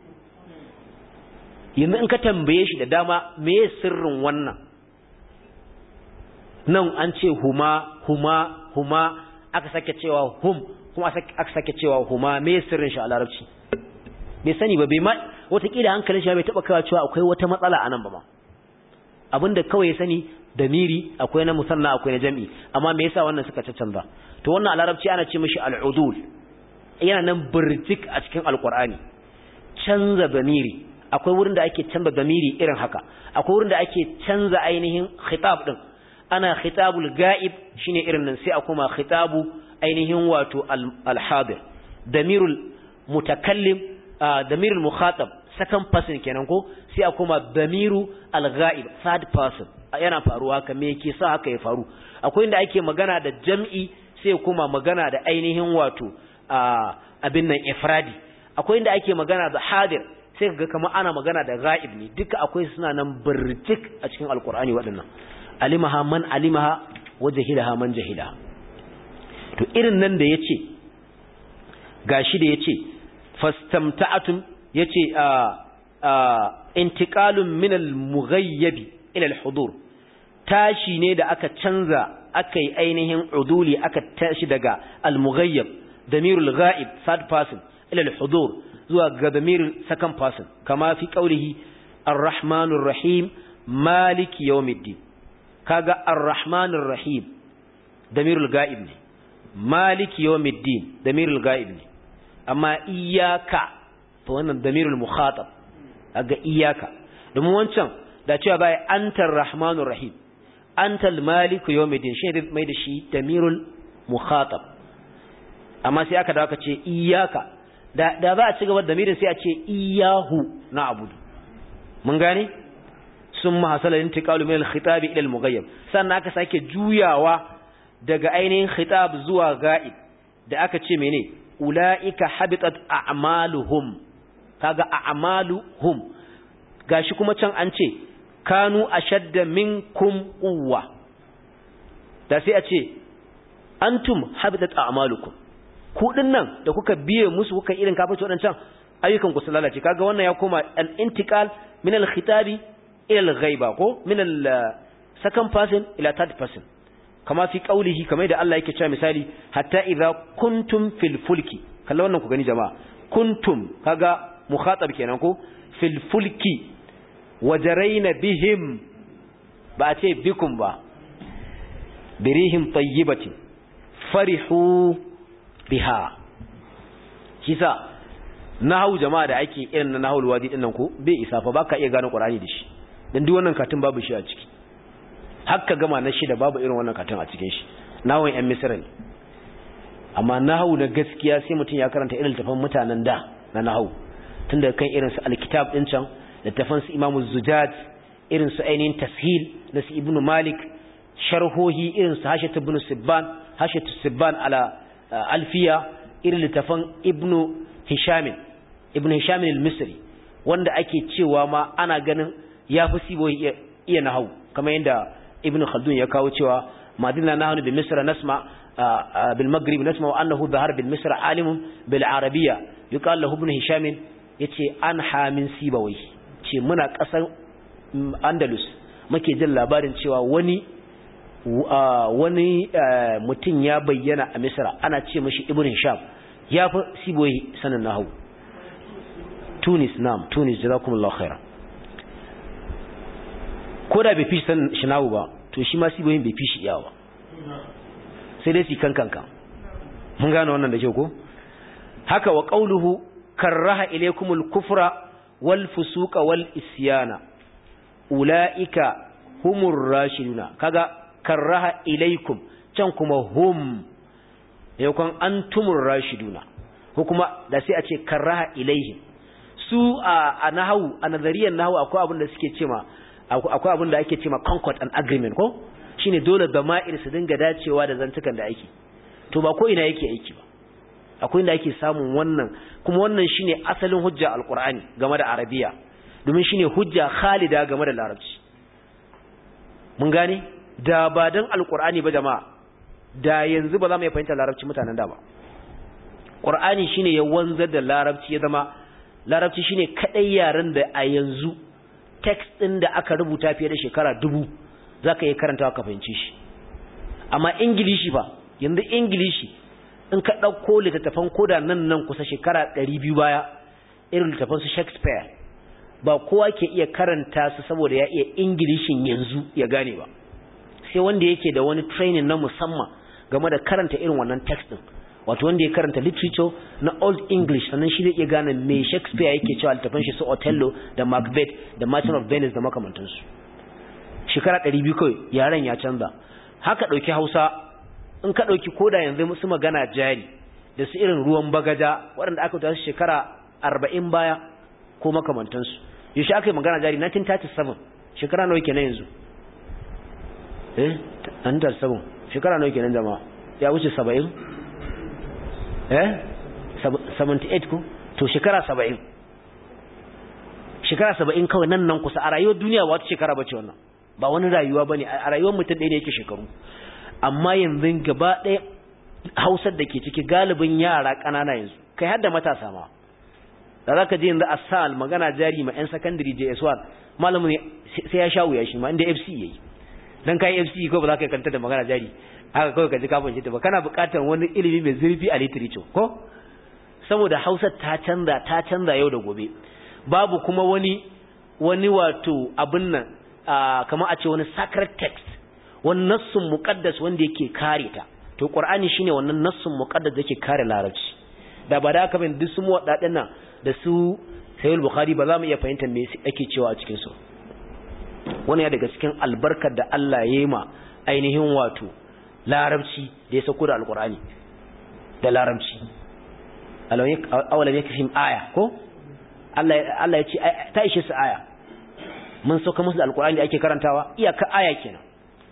A: yanzu in ka tambaye shi da dama me sirrin wannan nan an ce huma huma huma aka sake cewa hum kuma aka sake cewa huma me sirrin shi a larabci bai sani ba bai ma watakila hankalin shi bai taba kawo cewa akwai wata matsala a nan ba ma abinda kawai ya sani da miri akwai na musanna akwai na jami'i amma me yasa wannan suka canza to wannan a larabci ana ce mishi al'udul yana nan birjik a cikin alqur'ani canza damiri akwai wurin da ake canza damiri irin haka akwai wurin da ake canza ainihin khitab din ana khitabul ga'ib shine irin nan sai a kuma khitabu ainihin wato al-hadir damirul mutakallim damirul mukhatab second person kenan ko sai a kuma damiru al-ghaib third person yana faruwa haka me yake sa haka ya faru akwai inda ake magana da jam'i sai kuma magana da ainihin wato abin nan ifradi akwai inda ake magana da hadir sai ga kamar ana magana da ghaib ne duka akwai suna nan birtik a cikin alqur'ani waɗannan alimaha man alimaha wa jahilaha man jahilaha to irin nan da yace gashi da yace fastamta'atum yace a a intiqalun min al-mughayyib ila al-hudur tashi ne da aka canza aka yi ainihin uduli aka tashi daga al-mughayyib damirul ghaib third person ila al-hudur zuwa ga damirul second person kama fi qawlihi ar-rahmanur rahim maliki yawmiddin kaga ar-rahmanur rahim damirul ghaib ne maliki yawmiddin damirul ghaib ne amma iyyaka to wannan damirul mukhatab kaga iyyaka domin wancan da cewa bai antar rahmanur rahim antal maliku yawmiddin shi ne mai da shi damirul mukhatab amma sai aka dawo aka ce iyyaka da da za a ci gaba da damirin sai a ce iyyahu na'budu mun gane summa hasala intiqalu min al-khitab ila al-mughayyab sannan aka sake juyawa daga ainihin khitab zuwa ga'ib da aka ce mene ulaika habitat a'maluhum kaga a'maluhum gashi kuma can an ce kanu ashadda minkum quwwa da sai a ce antum habitat a'malukum ku dinnan da kuka biye musu kuka irin kafirci wadancan ayyukan ku su lalace kaga wannan ya koma al-intiqal min al-khitabi ila al-ghaiba ko min al-second person ila third person kama fi qaulihi kamar da Allah yake cewa misali hatta idza kuntum fil fulki kalla wannan ku gani jama'a kuntum kaga mukhatab kenan ko fil fulki wajaraina bihim ba a ce bikum ba birihim tayyibatin farihu biha kisa nahawu jama'a da ake irin na nahawul wadi din nan ko bai isa fa baka iya gane qur'ani da shi dan duk wannan katin babu shi a ciki hakka gama na shida babu irin wannan katin a cikin shi nahawun yan misra ne amma nahawu na gaskiya sai mutum ya karanta irin tafan mutanen da na nahawu tun daga kan irin su alkitab din can littafan su imamu zujaj irin su ainihin tashil na su ibnu malik sharhohi irin su hashat ibn sibban hashat sibban ala alfiya irin littafan ibnu hisham ibnu hisham al-misri wanda ake cewa ma ana ganin ya fi siboyi iya, iya nahau kamar yadda ibn khaldun ya kawo cewa madina nahnu bi misra nasma bil maghrib nasma wa annahu dhahar bil misra alimun bil arabiyya yuqal lahu ibn hisham yace an hamin sibawai ce muna kasan andalus muke jin labarin cewa wani wani mutum ya bayyana a misra ana ce mashi ibn hisham ya fi siboyi sanin nahau tunis nam tunis jazakumullahu khairan ko da bai fi san shinawu ba to shi ma siboyin bai fi shi iyawa ba sai dai su kan kankan mun gane wannan da kyau ko haka wa qauluhu karaha ilaykumul kufra wal fusuqa wal isyana ulaika humur rashiduna kaga karaha ilaykum can kuma hum yakon antumur rashiduna ko kuma da sai a ce karaha ilaihim su a nahawu a nazariyar nahawu akwai abin da suke cewa akwai abin da ake cewa concord and agreement ko shine dole dama'ir su dinga dacewa da zantukan da ake to ba ko ina yake aiki ba akwai inda ake samun wannan kuma wannan shine asalin hujja alqur'ani game da arabiya domin shine hujja khalida game da larabci mun gane da ba dan alqur'ani ba jama'a da yanzu ba za mu iya fahimta larabci mutanen da ba qur'ani shine ya wanzar da larabci ya zama larabci shine kadai yaren da a yanzu text din da aka rubuta fiye da shekara dubu zaka yi karantawa ka fahimci shi amma ingilishi ba yanzu ingilishi in ka ɗauko littattafan koda nan nan kusa shekara ɗari biyu baya irin littattafan su shakespeare ba kowa ke iya karanta su saboda ya iya ingilishin yanzu ya gane ba sai wanda yake da wani training na musamman game da karanta irin wannan text din wato wanda ya karanta literature na old english sannan shi zai iya gane me shakespeare yake cewa littattafan shi su othello da macbeth da martin of venice da makamantansu shekara ɗari biyu kawai yaren ya canza haka ɗauki hausa in ka ɗauki koda yanzu su magana jari da su irin ruwan bagaja waɗanda aka tasu shekara arba'in baya ko makamantansu yaushe aka yi magana jari 1937 shekara nawa kenan yanzu eh 1937 shekara nawa kenan jama'a ya wuce 70 eh 78 ko to shekara 70 shekara 70 kawai nan nan kusa a rayuwar duniya wata shekara bace wannan ba wani rayuwa bane a rayuwar mutum ɗaya ne yake shekaru amma yanzu gaba ɗaya hausar da ke ciki galibin yara ƙanana yanzu kai har da matasa ma da za ka je yanzu a sal magana jari ma 'yan sakandare js1 malamin sai ya sha wuya shi ma inda fc ya yi don ka yi fc ko ba za ka yi kanta da magana jari haka kawai ka ji kafin shi ta ba kana buƙatar wani ilimi mai zurfi a literature ko saboda hausar ta canza ta canza yau da gobe babu kuma wani wani wato abin nan kamar a ce wani sacred text wani nassun muqaddas wanda yake kare ta to qur'ani shine wannan nassun muqaddas da yake kare larabci da ba da haka bin duk su muwaddadan nan da su sahih bukhari ba za mu iya fahimta me ake cewa a cikin su wannan ya daga cikin albarkar da Allah ya yi ma ainihin wato larabci da ya sauko da alqur'ani da larabci awalam yakfihim aya ko Allah Allah ya ce ta ishe su aya mun sauka musu da alqur'ani da ake karantawa iyaka aya kenan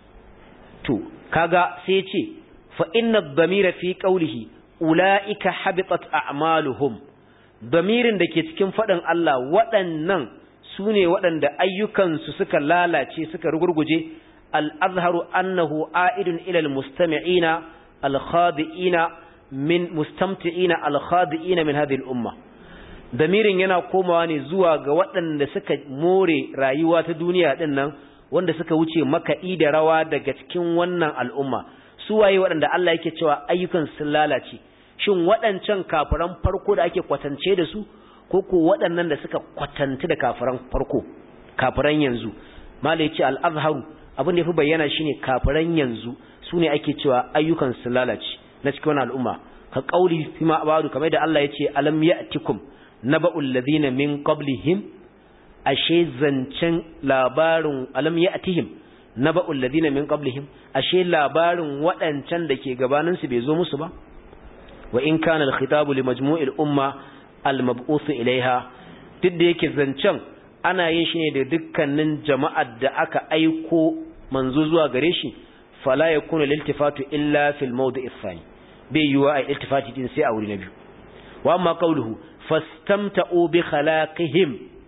A: to kaga sai ya ce fa inna dhamira fi qawlihi ulaika habitat a'maluhum damirin da ke cikin fadin Allah waɗannan sune waɗanda ayyukansu suka lalace suka rugurguje al-azharu annahu a'idun ila al-mustami'ina al-khadi'ina min mustamti'ina al-khadi'ina min hadhihi al-umma damirin yana komawa ne zuwa ga waɗanda suka more rayuwa ta duniya din nan wanda suka wuce makaɗi da rawa daga cikin wannan al'umma su waye waɗanda Allah yake cewa ayyukan sun lalace shin waɗancan kafiran farko da ake kwatance da su ko ko waɗannan da suka kwatanta da kafiran farko kafiran yanzu mala yace al-azharu abin da yafi bayyana shine kafiran yanzu sune ake cewa ayyukan sun lalace na cikin wannan al'umma ka qauli fima abadu kamar da Allah yace alam ya'tikum naba'ul ladina min qablihim ashe zancen labarin alam ya atihim na ba'ul ladina min qablihim ashe labarin waɗancan da ke gabaninsu bai zo musu ba wa in kana al-khitabu li majmu'il umma al-mab'uth ilaiha duk da yake zancen ana yin shi ne da dukkanin jama'ar da aka aiko manzo zuwa gare shi fala yakunu liltifatu illa fil mawdi'i thani bai yiwa ai iltifati din sai a wuri na biyu wa amma qawluhu fastamta'u bi khalaqihim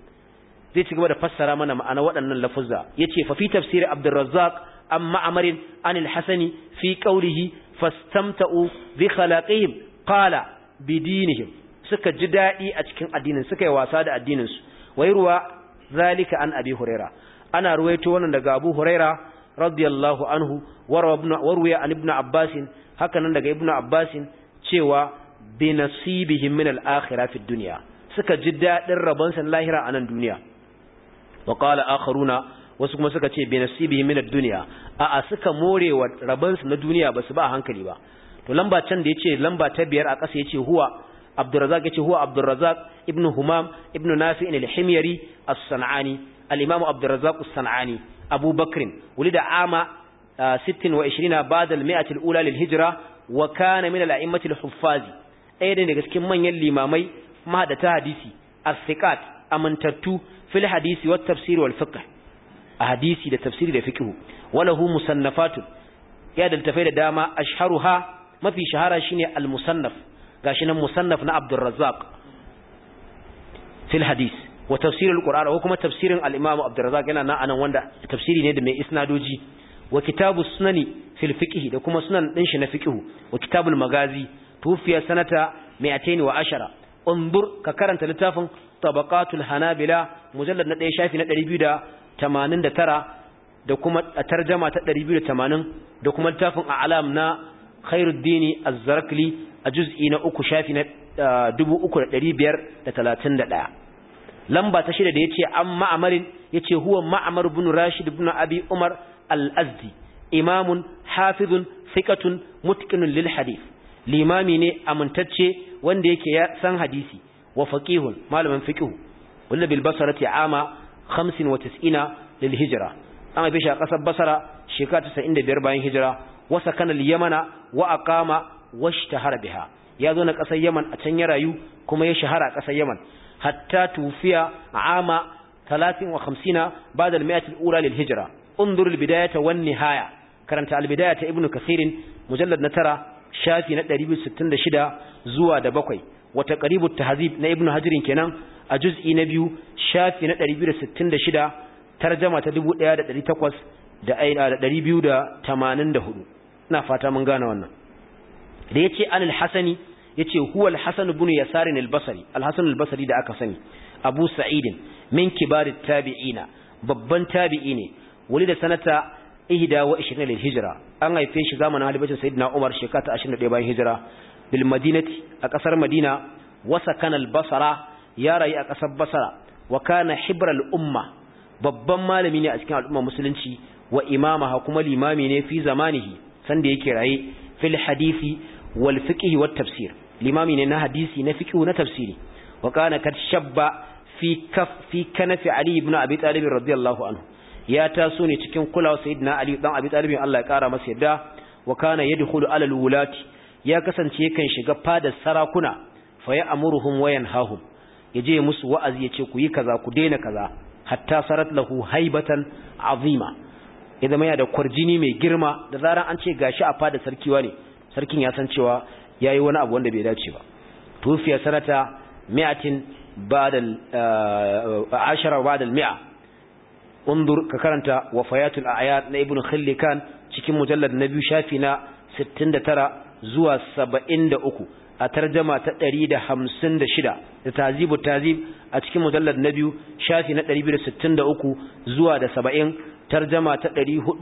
A: zai ci gaba da fassara mana ma'ana waɗannan lafuzza yace fa fi tafsir Abdurrazzaq an Ma'mar an al-Hasani fi qawlihi fastamta'u bi khalaqihim qala bi dinihim suka ji dadi a cikin addinin suka yi wasa da addinin su wayruwa zalika an Abi Huraira ana ruwaito wannan daga Abu Huraira radiyallahu anhu warwaya an Ibn Abbas haka nan daga Ibn Abbas cewa bi nasibihim min al-akhirah fi dunya suka ji dadin rabonsa lahira a nan duniya wa qala akharuna wasu kuma suka ce bi nasibihim min ad-dunya a a suka morewa rabonsu na duniya basu ba hankali ba to lamba can da yace lamba ta biyar a ƙasa yace huwa Abdurrazzaq yace huwa Abdurrazzaq ibn Humam ibn Nafi' al-Himyari as-San'ani al-Imam Abdurrazzaq as-San'ani Abu Bakr ولد عام 26 بعد المئة الأولى للهجرة وكان من الأئمة الحفاظ ɗaya daga cikin manyan limamai mahadata hadisi as-siqat amantattu fil hadisi wat tafsir wal fiqh a hadisi da tafsiri da fiqh walahu musannafatun ya da tafai da dama ashharuha mafi shahara shine al-musannaf gashi nan musannaf na Abdul Razzaq fil hadis wa tafsir al-Qur'an ko kuma tafsirin al-Imam Abdul Razzaq yana nan anan wanda tafsiri ne da mai isnadoji wa kitabu sunani fil fiqh da kuma sunan din shi na fiqh wa kitabul magazi tufiya sanata 210 undur ka karanta littafin tabaqatul hanabila mujallad na 1 shafi na 289 da kuma tarjuma ta 280 da kuma littafin a'lam na khairuddin az-zarakli a juz'i na 3 shafi na 3531 lamba ta shida da yace an ma'amarin yace huwa ma'amar ibn rashid ibn abi umar al-azdi imamun hafizun thiqatun mutqinun lil hadith limami ne amintacce wanda yake ya san hadisi wa faqihun malamin fiqh wanda bil basarati ama 95 lil hijra an haife shi a kasar basara shekara 95 bayan hijira wa sakana al yamana wa aqama washtahara biha ya zo na kasar yaman a can ya rayu kuma ya shahara a kasar yaman hatta tufiya ama 53 ba'da al mi'at al ula lil hijra انظر البدايه والنهايه karanta al-bidaya ta ibnu kasirin mujallad na tara shafi na 266 zuwa da bakwai wata qaribut tahzib na ibnu hajirin kenan a juz'i na biyu shafi na 266 tarjuma ta 1800 da aina da 284 ina fata mun gane wannan da yace anil hasani yace huwa al-hasan ibn yasar al-basri al-hasan al-basri da aka sani abu sa'id min kibarit tabi'ina babban tabi'i ne da sanata ihda wa 20 lil hijra an haife shi zamanin halibacin sayyidina Umar shekara ta 21 bayan hijira bil madinati a kasar Madina wa sakana al basra ya rayu a kasar Basra wa kana hibra al umma babban malami ne a cikin al'umma musulunci wa imamaha kuma limami ne fi zamanihi sanda yake raye fil hadisi wal fiqh wat tafsir limami ne na hadisi na fiqh na tafsiri wa kana kad shabba fi kaf fi kanafi ali ibn abi talib radiyallahu anhu ya taso ne cikin kulawa sayyidina Ali dan Abi Talib Allah ya kara masa yadda wa kana yadkhulu ala alwulati ya kasance yakan shiga fadar sarakuna fa ya amuruhum wa yanhahum yaje musu wa'azi yace ku yi kaza ku daina kaza hatta sarat lahu haibatan azima idan mai da kwarjini mai girma da zaran an ce gashi a fadar sarkiwa ne sarkin ya san cewa yayi wani abu wanda bai dace ba tufiya sanata mi'atin ba'da ashara ba'da al-mi'a undur ka karanta wafayatul a'yad na ibnu khillikan cikin mujallad na biyu shafi na 69 zuwa 73 a tarjama ta 156 da tazibu tazib a cikin mujallad na biyu shafi na 263 zuwa da 70 tarjama ta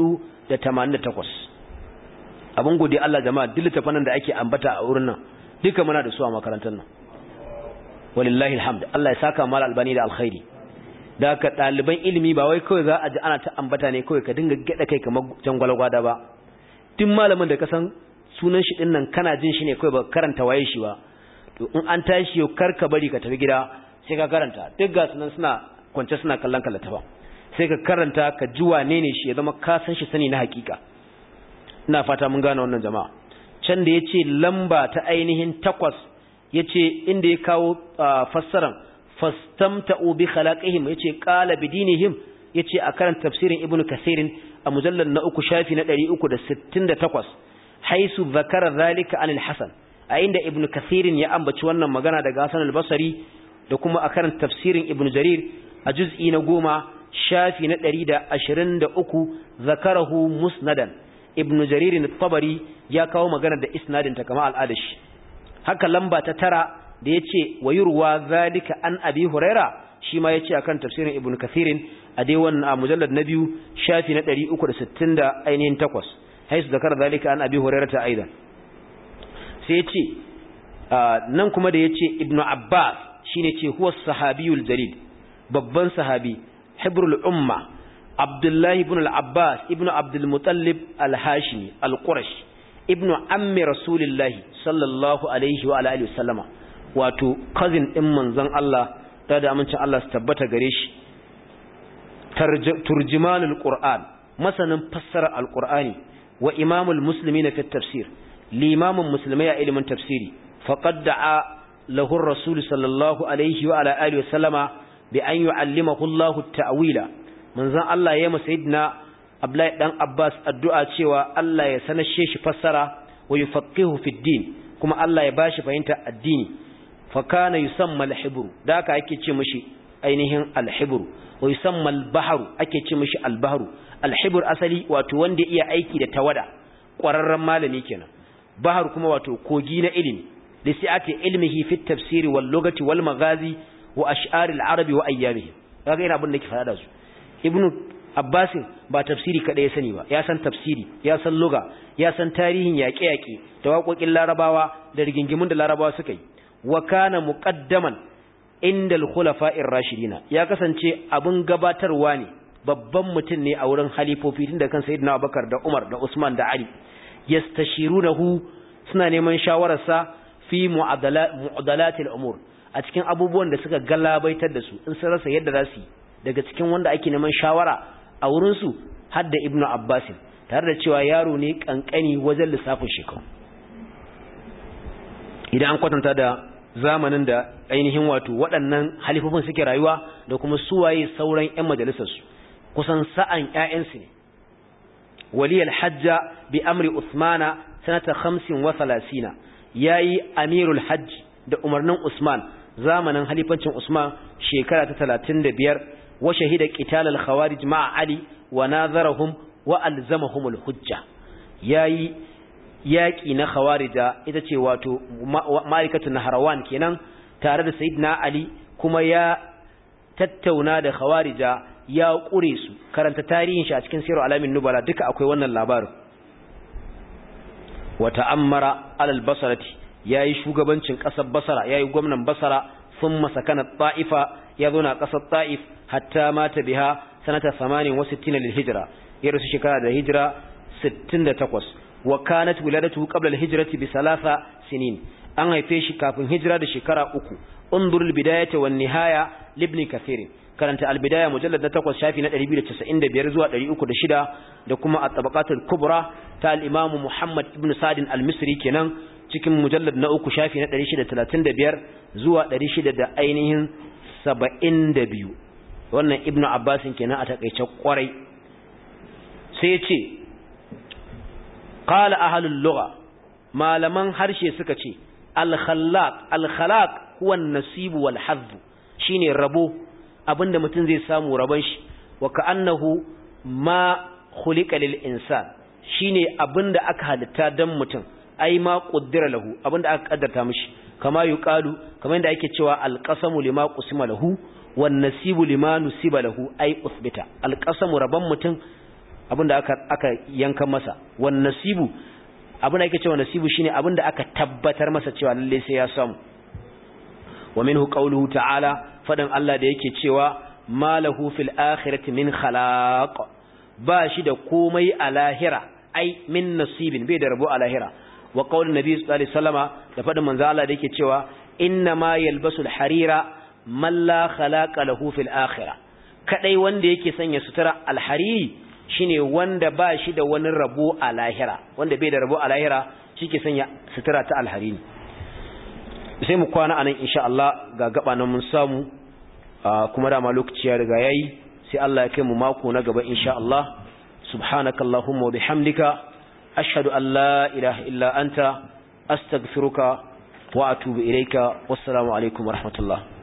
A: 488 abun gode Allah jama'a duk littafanan da ake ambata a wurin nan duka muna da su a makarantar nan walillahi alhamd Allah ya saka mal albani da alkhairi da ka ɗaliban ilimi ba wai kawai za a ji ana ta ambata ne kawai ka dinga gyaɗa kai kamar jan gwalgwada ba tun malamin da ka san sunan shi ɗin nan kana jin shi ne kawai ba karanta waye shi ba to in an tashi yau kar ka bari ka tafi gida sai ka karanta duk ga sunan suna kwance suna kallon kallata ba sai ka karanta ka ji wane ne shi ya zama ka san shi sani na hakika ina fata mun gane wannan jama'a can da yace lamba ta ainihin takwas yace inda ya kawo fassaran fastamta'u bi khalaqihim yace qala bidinihim yace a karanta tafsirin ibnu kasirin a mujallal na uku shafi na 368 haisu zakara zalika anil hasan a inda ibnu kasirin ya ambaci wannan magana daga hasan al-basri da kuma a karanta tafsirin ibnu jarir a juz'i na goma shafi na ɗari da ashirin da uku zakarahu musnadan ibnu jaririn tabari ya kawo magana da isnadin ta kama al'adashi haka lamba ta tara da ya ce wa yurwa zalika an abi huraira shi ma ya ce a kan tafsirin ibn kathirin a dai wannan a mujallar na biyu shafi na ɗari uku da sittin da ainihin takwas haisu zakar zalika an abi huraira ta aida sai ya ce nan kuma da ya ce ibn abbas shi ne ce huwa sahabiyul jalil babban sahabi hibrul umma abdullahi ibn al-abbas ibn abdul mutallib al-hashimi al-qurash ibn ammi rasulillahi sallallahu alaihi wa alihi wasallama wato cousin din manzon Allah da da amincin Allah su tabbata gare shi turjimanul qur'an masanin fassara alqur'ani wa imamul muslimin fi tafsir limamin musulmai a ilimin tafsiri faqad da'a lahu ar-rasul sallallahu alaihi wa ala alihi wasallama bi an yu'allimahu Allah at-ta'wila manzon Allah ya masa sayyidina Abdullahi dan Abbas addu'a cewa Allah ya sanashe shi fassara wa yufaqihu fi din kuma Allah ya bashi fahimta addini fa kana yusamma al-hibru da haka ake ce mishi ainihin al-hibru wa yusamma al-bahru ake ce mishi al-bahru al-hibru asali wato wanda iya aiki da tawada ƙwararren malami kenan bahar kuma wato kogi na ilimi lisi'ati ilmihi fi tafsiri wal lugati wal magazi wa ash'ar al-arabi wa ayyamihi kaga ina abin da ke faɗa da su ibnu abbasin ba tafsiri kada ya sani ba ya san tafsiri ya san luga ya san tarihin yaƙe-yaƙe da waƙoƙin larabawa da rigingimun da larabawa suka yi wa kana muqaddaman inda al-khulafa'ir rashidina ya kasance abin gabatarwa ne babban mutum ne a wurin halifofi tun da kan sayyidina Abubakar da Umar da Usman da Ali yastashirunahu suna neman shawararsa fi mu'adalatil umur a cikin abubuwan da suka galabaitar da su in sun rasa yadda za su yi daga cikin wanda ake neman shawara a wurinsu har da ibnu abbasin tare da cewa yaro ne kankani wajen lissafin shekaru idan an kwatanta da zamanin da ainihin wato waɗannan halifofin suke rayuwa da kuma suwaye sauran 'yan majalisarsu kusan sa'an 'ya'yansu ne waliyar hajja bi amri usmana sanata hamsin wa salasina ya yi amirul hajji da umarnin usman zamanin halifancin usman shekara ta talatin da biyar wa shahida qitalal khawarij ma'a ali wa nazarahum wa alzamahum hujja yayi yaki na khawarija ita ce wato ma'aikatu naharawan kenan tare da sayyidina ali kuma ya tattauna da khawarija ya kure su karanta tarihin shi a cikin sirar alamin nubala duka akwai wannan labarin wa ta'ammara alal basarati yayi shugabancin kasar basara yayi gwamnan basara thumma sakana ta'ifa ya zo na kasar ta'if hatta mata biha sanata 68 lil hijra ya rasu shekara da hijira 68 wa kanat wiladatu qabla al hijrati bi thalatha sinin an haife shi kafin hijira da shekara uku undur al bidayata wan nihaya libni kathir karanta al bidaya mujallad na 8 shafi na 295 zuwa 306 da kuma at tabaqat al kubra ta al imam muhammad ibn sa'd al misri kenan cikin mujallad na uku shafi na 635 zuwa 600 da ainihin 72 wannan ibnu abbasin kenan a takeice kwarai sai ya ce qala ahlul lugha malaman harshe suka ce al khallaq al khalaq huwa an-nasib wal hadd shine rabo abinda mutum zai samu rabon shi wa ka'annahu ma khuliqa lil insan shine abinda aka halitta dan mutum ai ma qaddara lahu abinda aka kaddarta mishi kama yuqalu kamar yadda ake cewa alqasamu lima qusima lahu wan nasibu lima nusiba lahu ai usbita alqasamu rabban mutum abinda aka aka yanka masa wan nasibu abinda ake cewa nasibu shine abinda aka tabbatar masa cewa lalle sai ya samu wa minhu qawluhu ta'ala fadan Allah da yake cewa malahu fil akhirati min khalaq ba shi da komai a lahira ai min nasibin bai da rabo a lahira wa qaulin nabi sallallahu alaihi wasallama da fadin manzo Allah da yake cewa inna ma yalbasul harira man la khalaqa lahu fil akhirah kadai wanda yake sanya sutura alhariri shine wanda ba shi da wani rabo a lahira wanda bai da rabo a lahira shike sanya sutura ta alhariri sai mu kwana anan insha Allah ga gaba nan mun samu kuma da ma lokaci ya riga yayi sai Allah ya kai mu mako na gaba insha Allah subhanakallahumma wa bihamdika أشهد أن لا إله إلا أنت أستغفرك وأتوب إليك والسلام عليكم ورحمة الله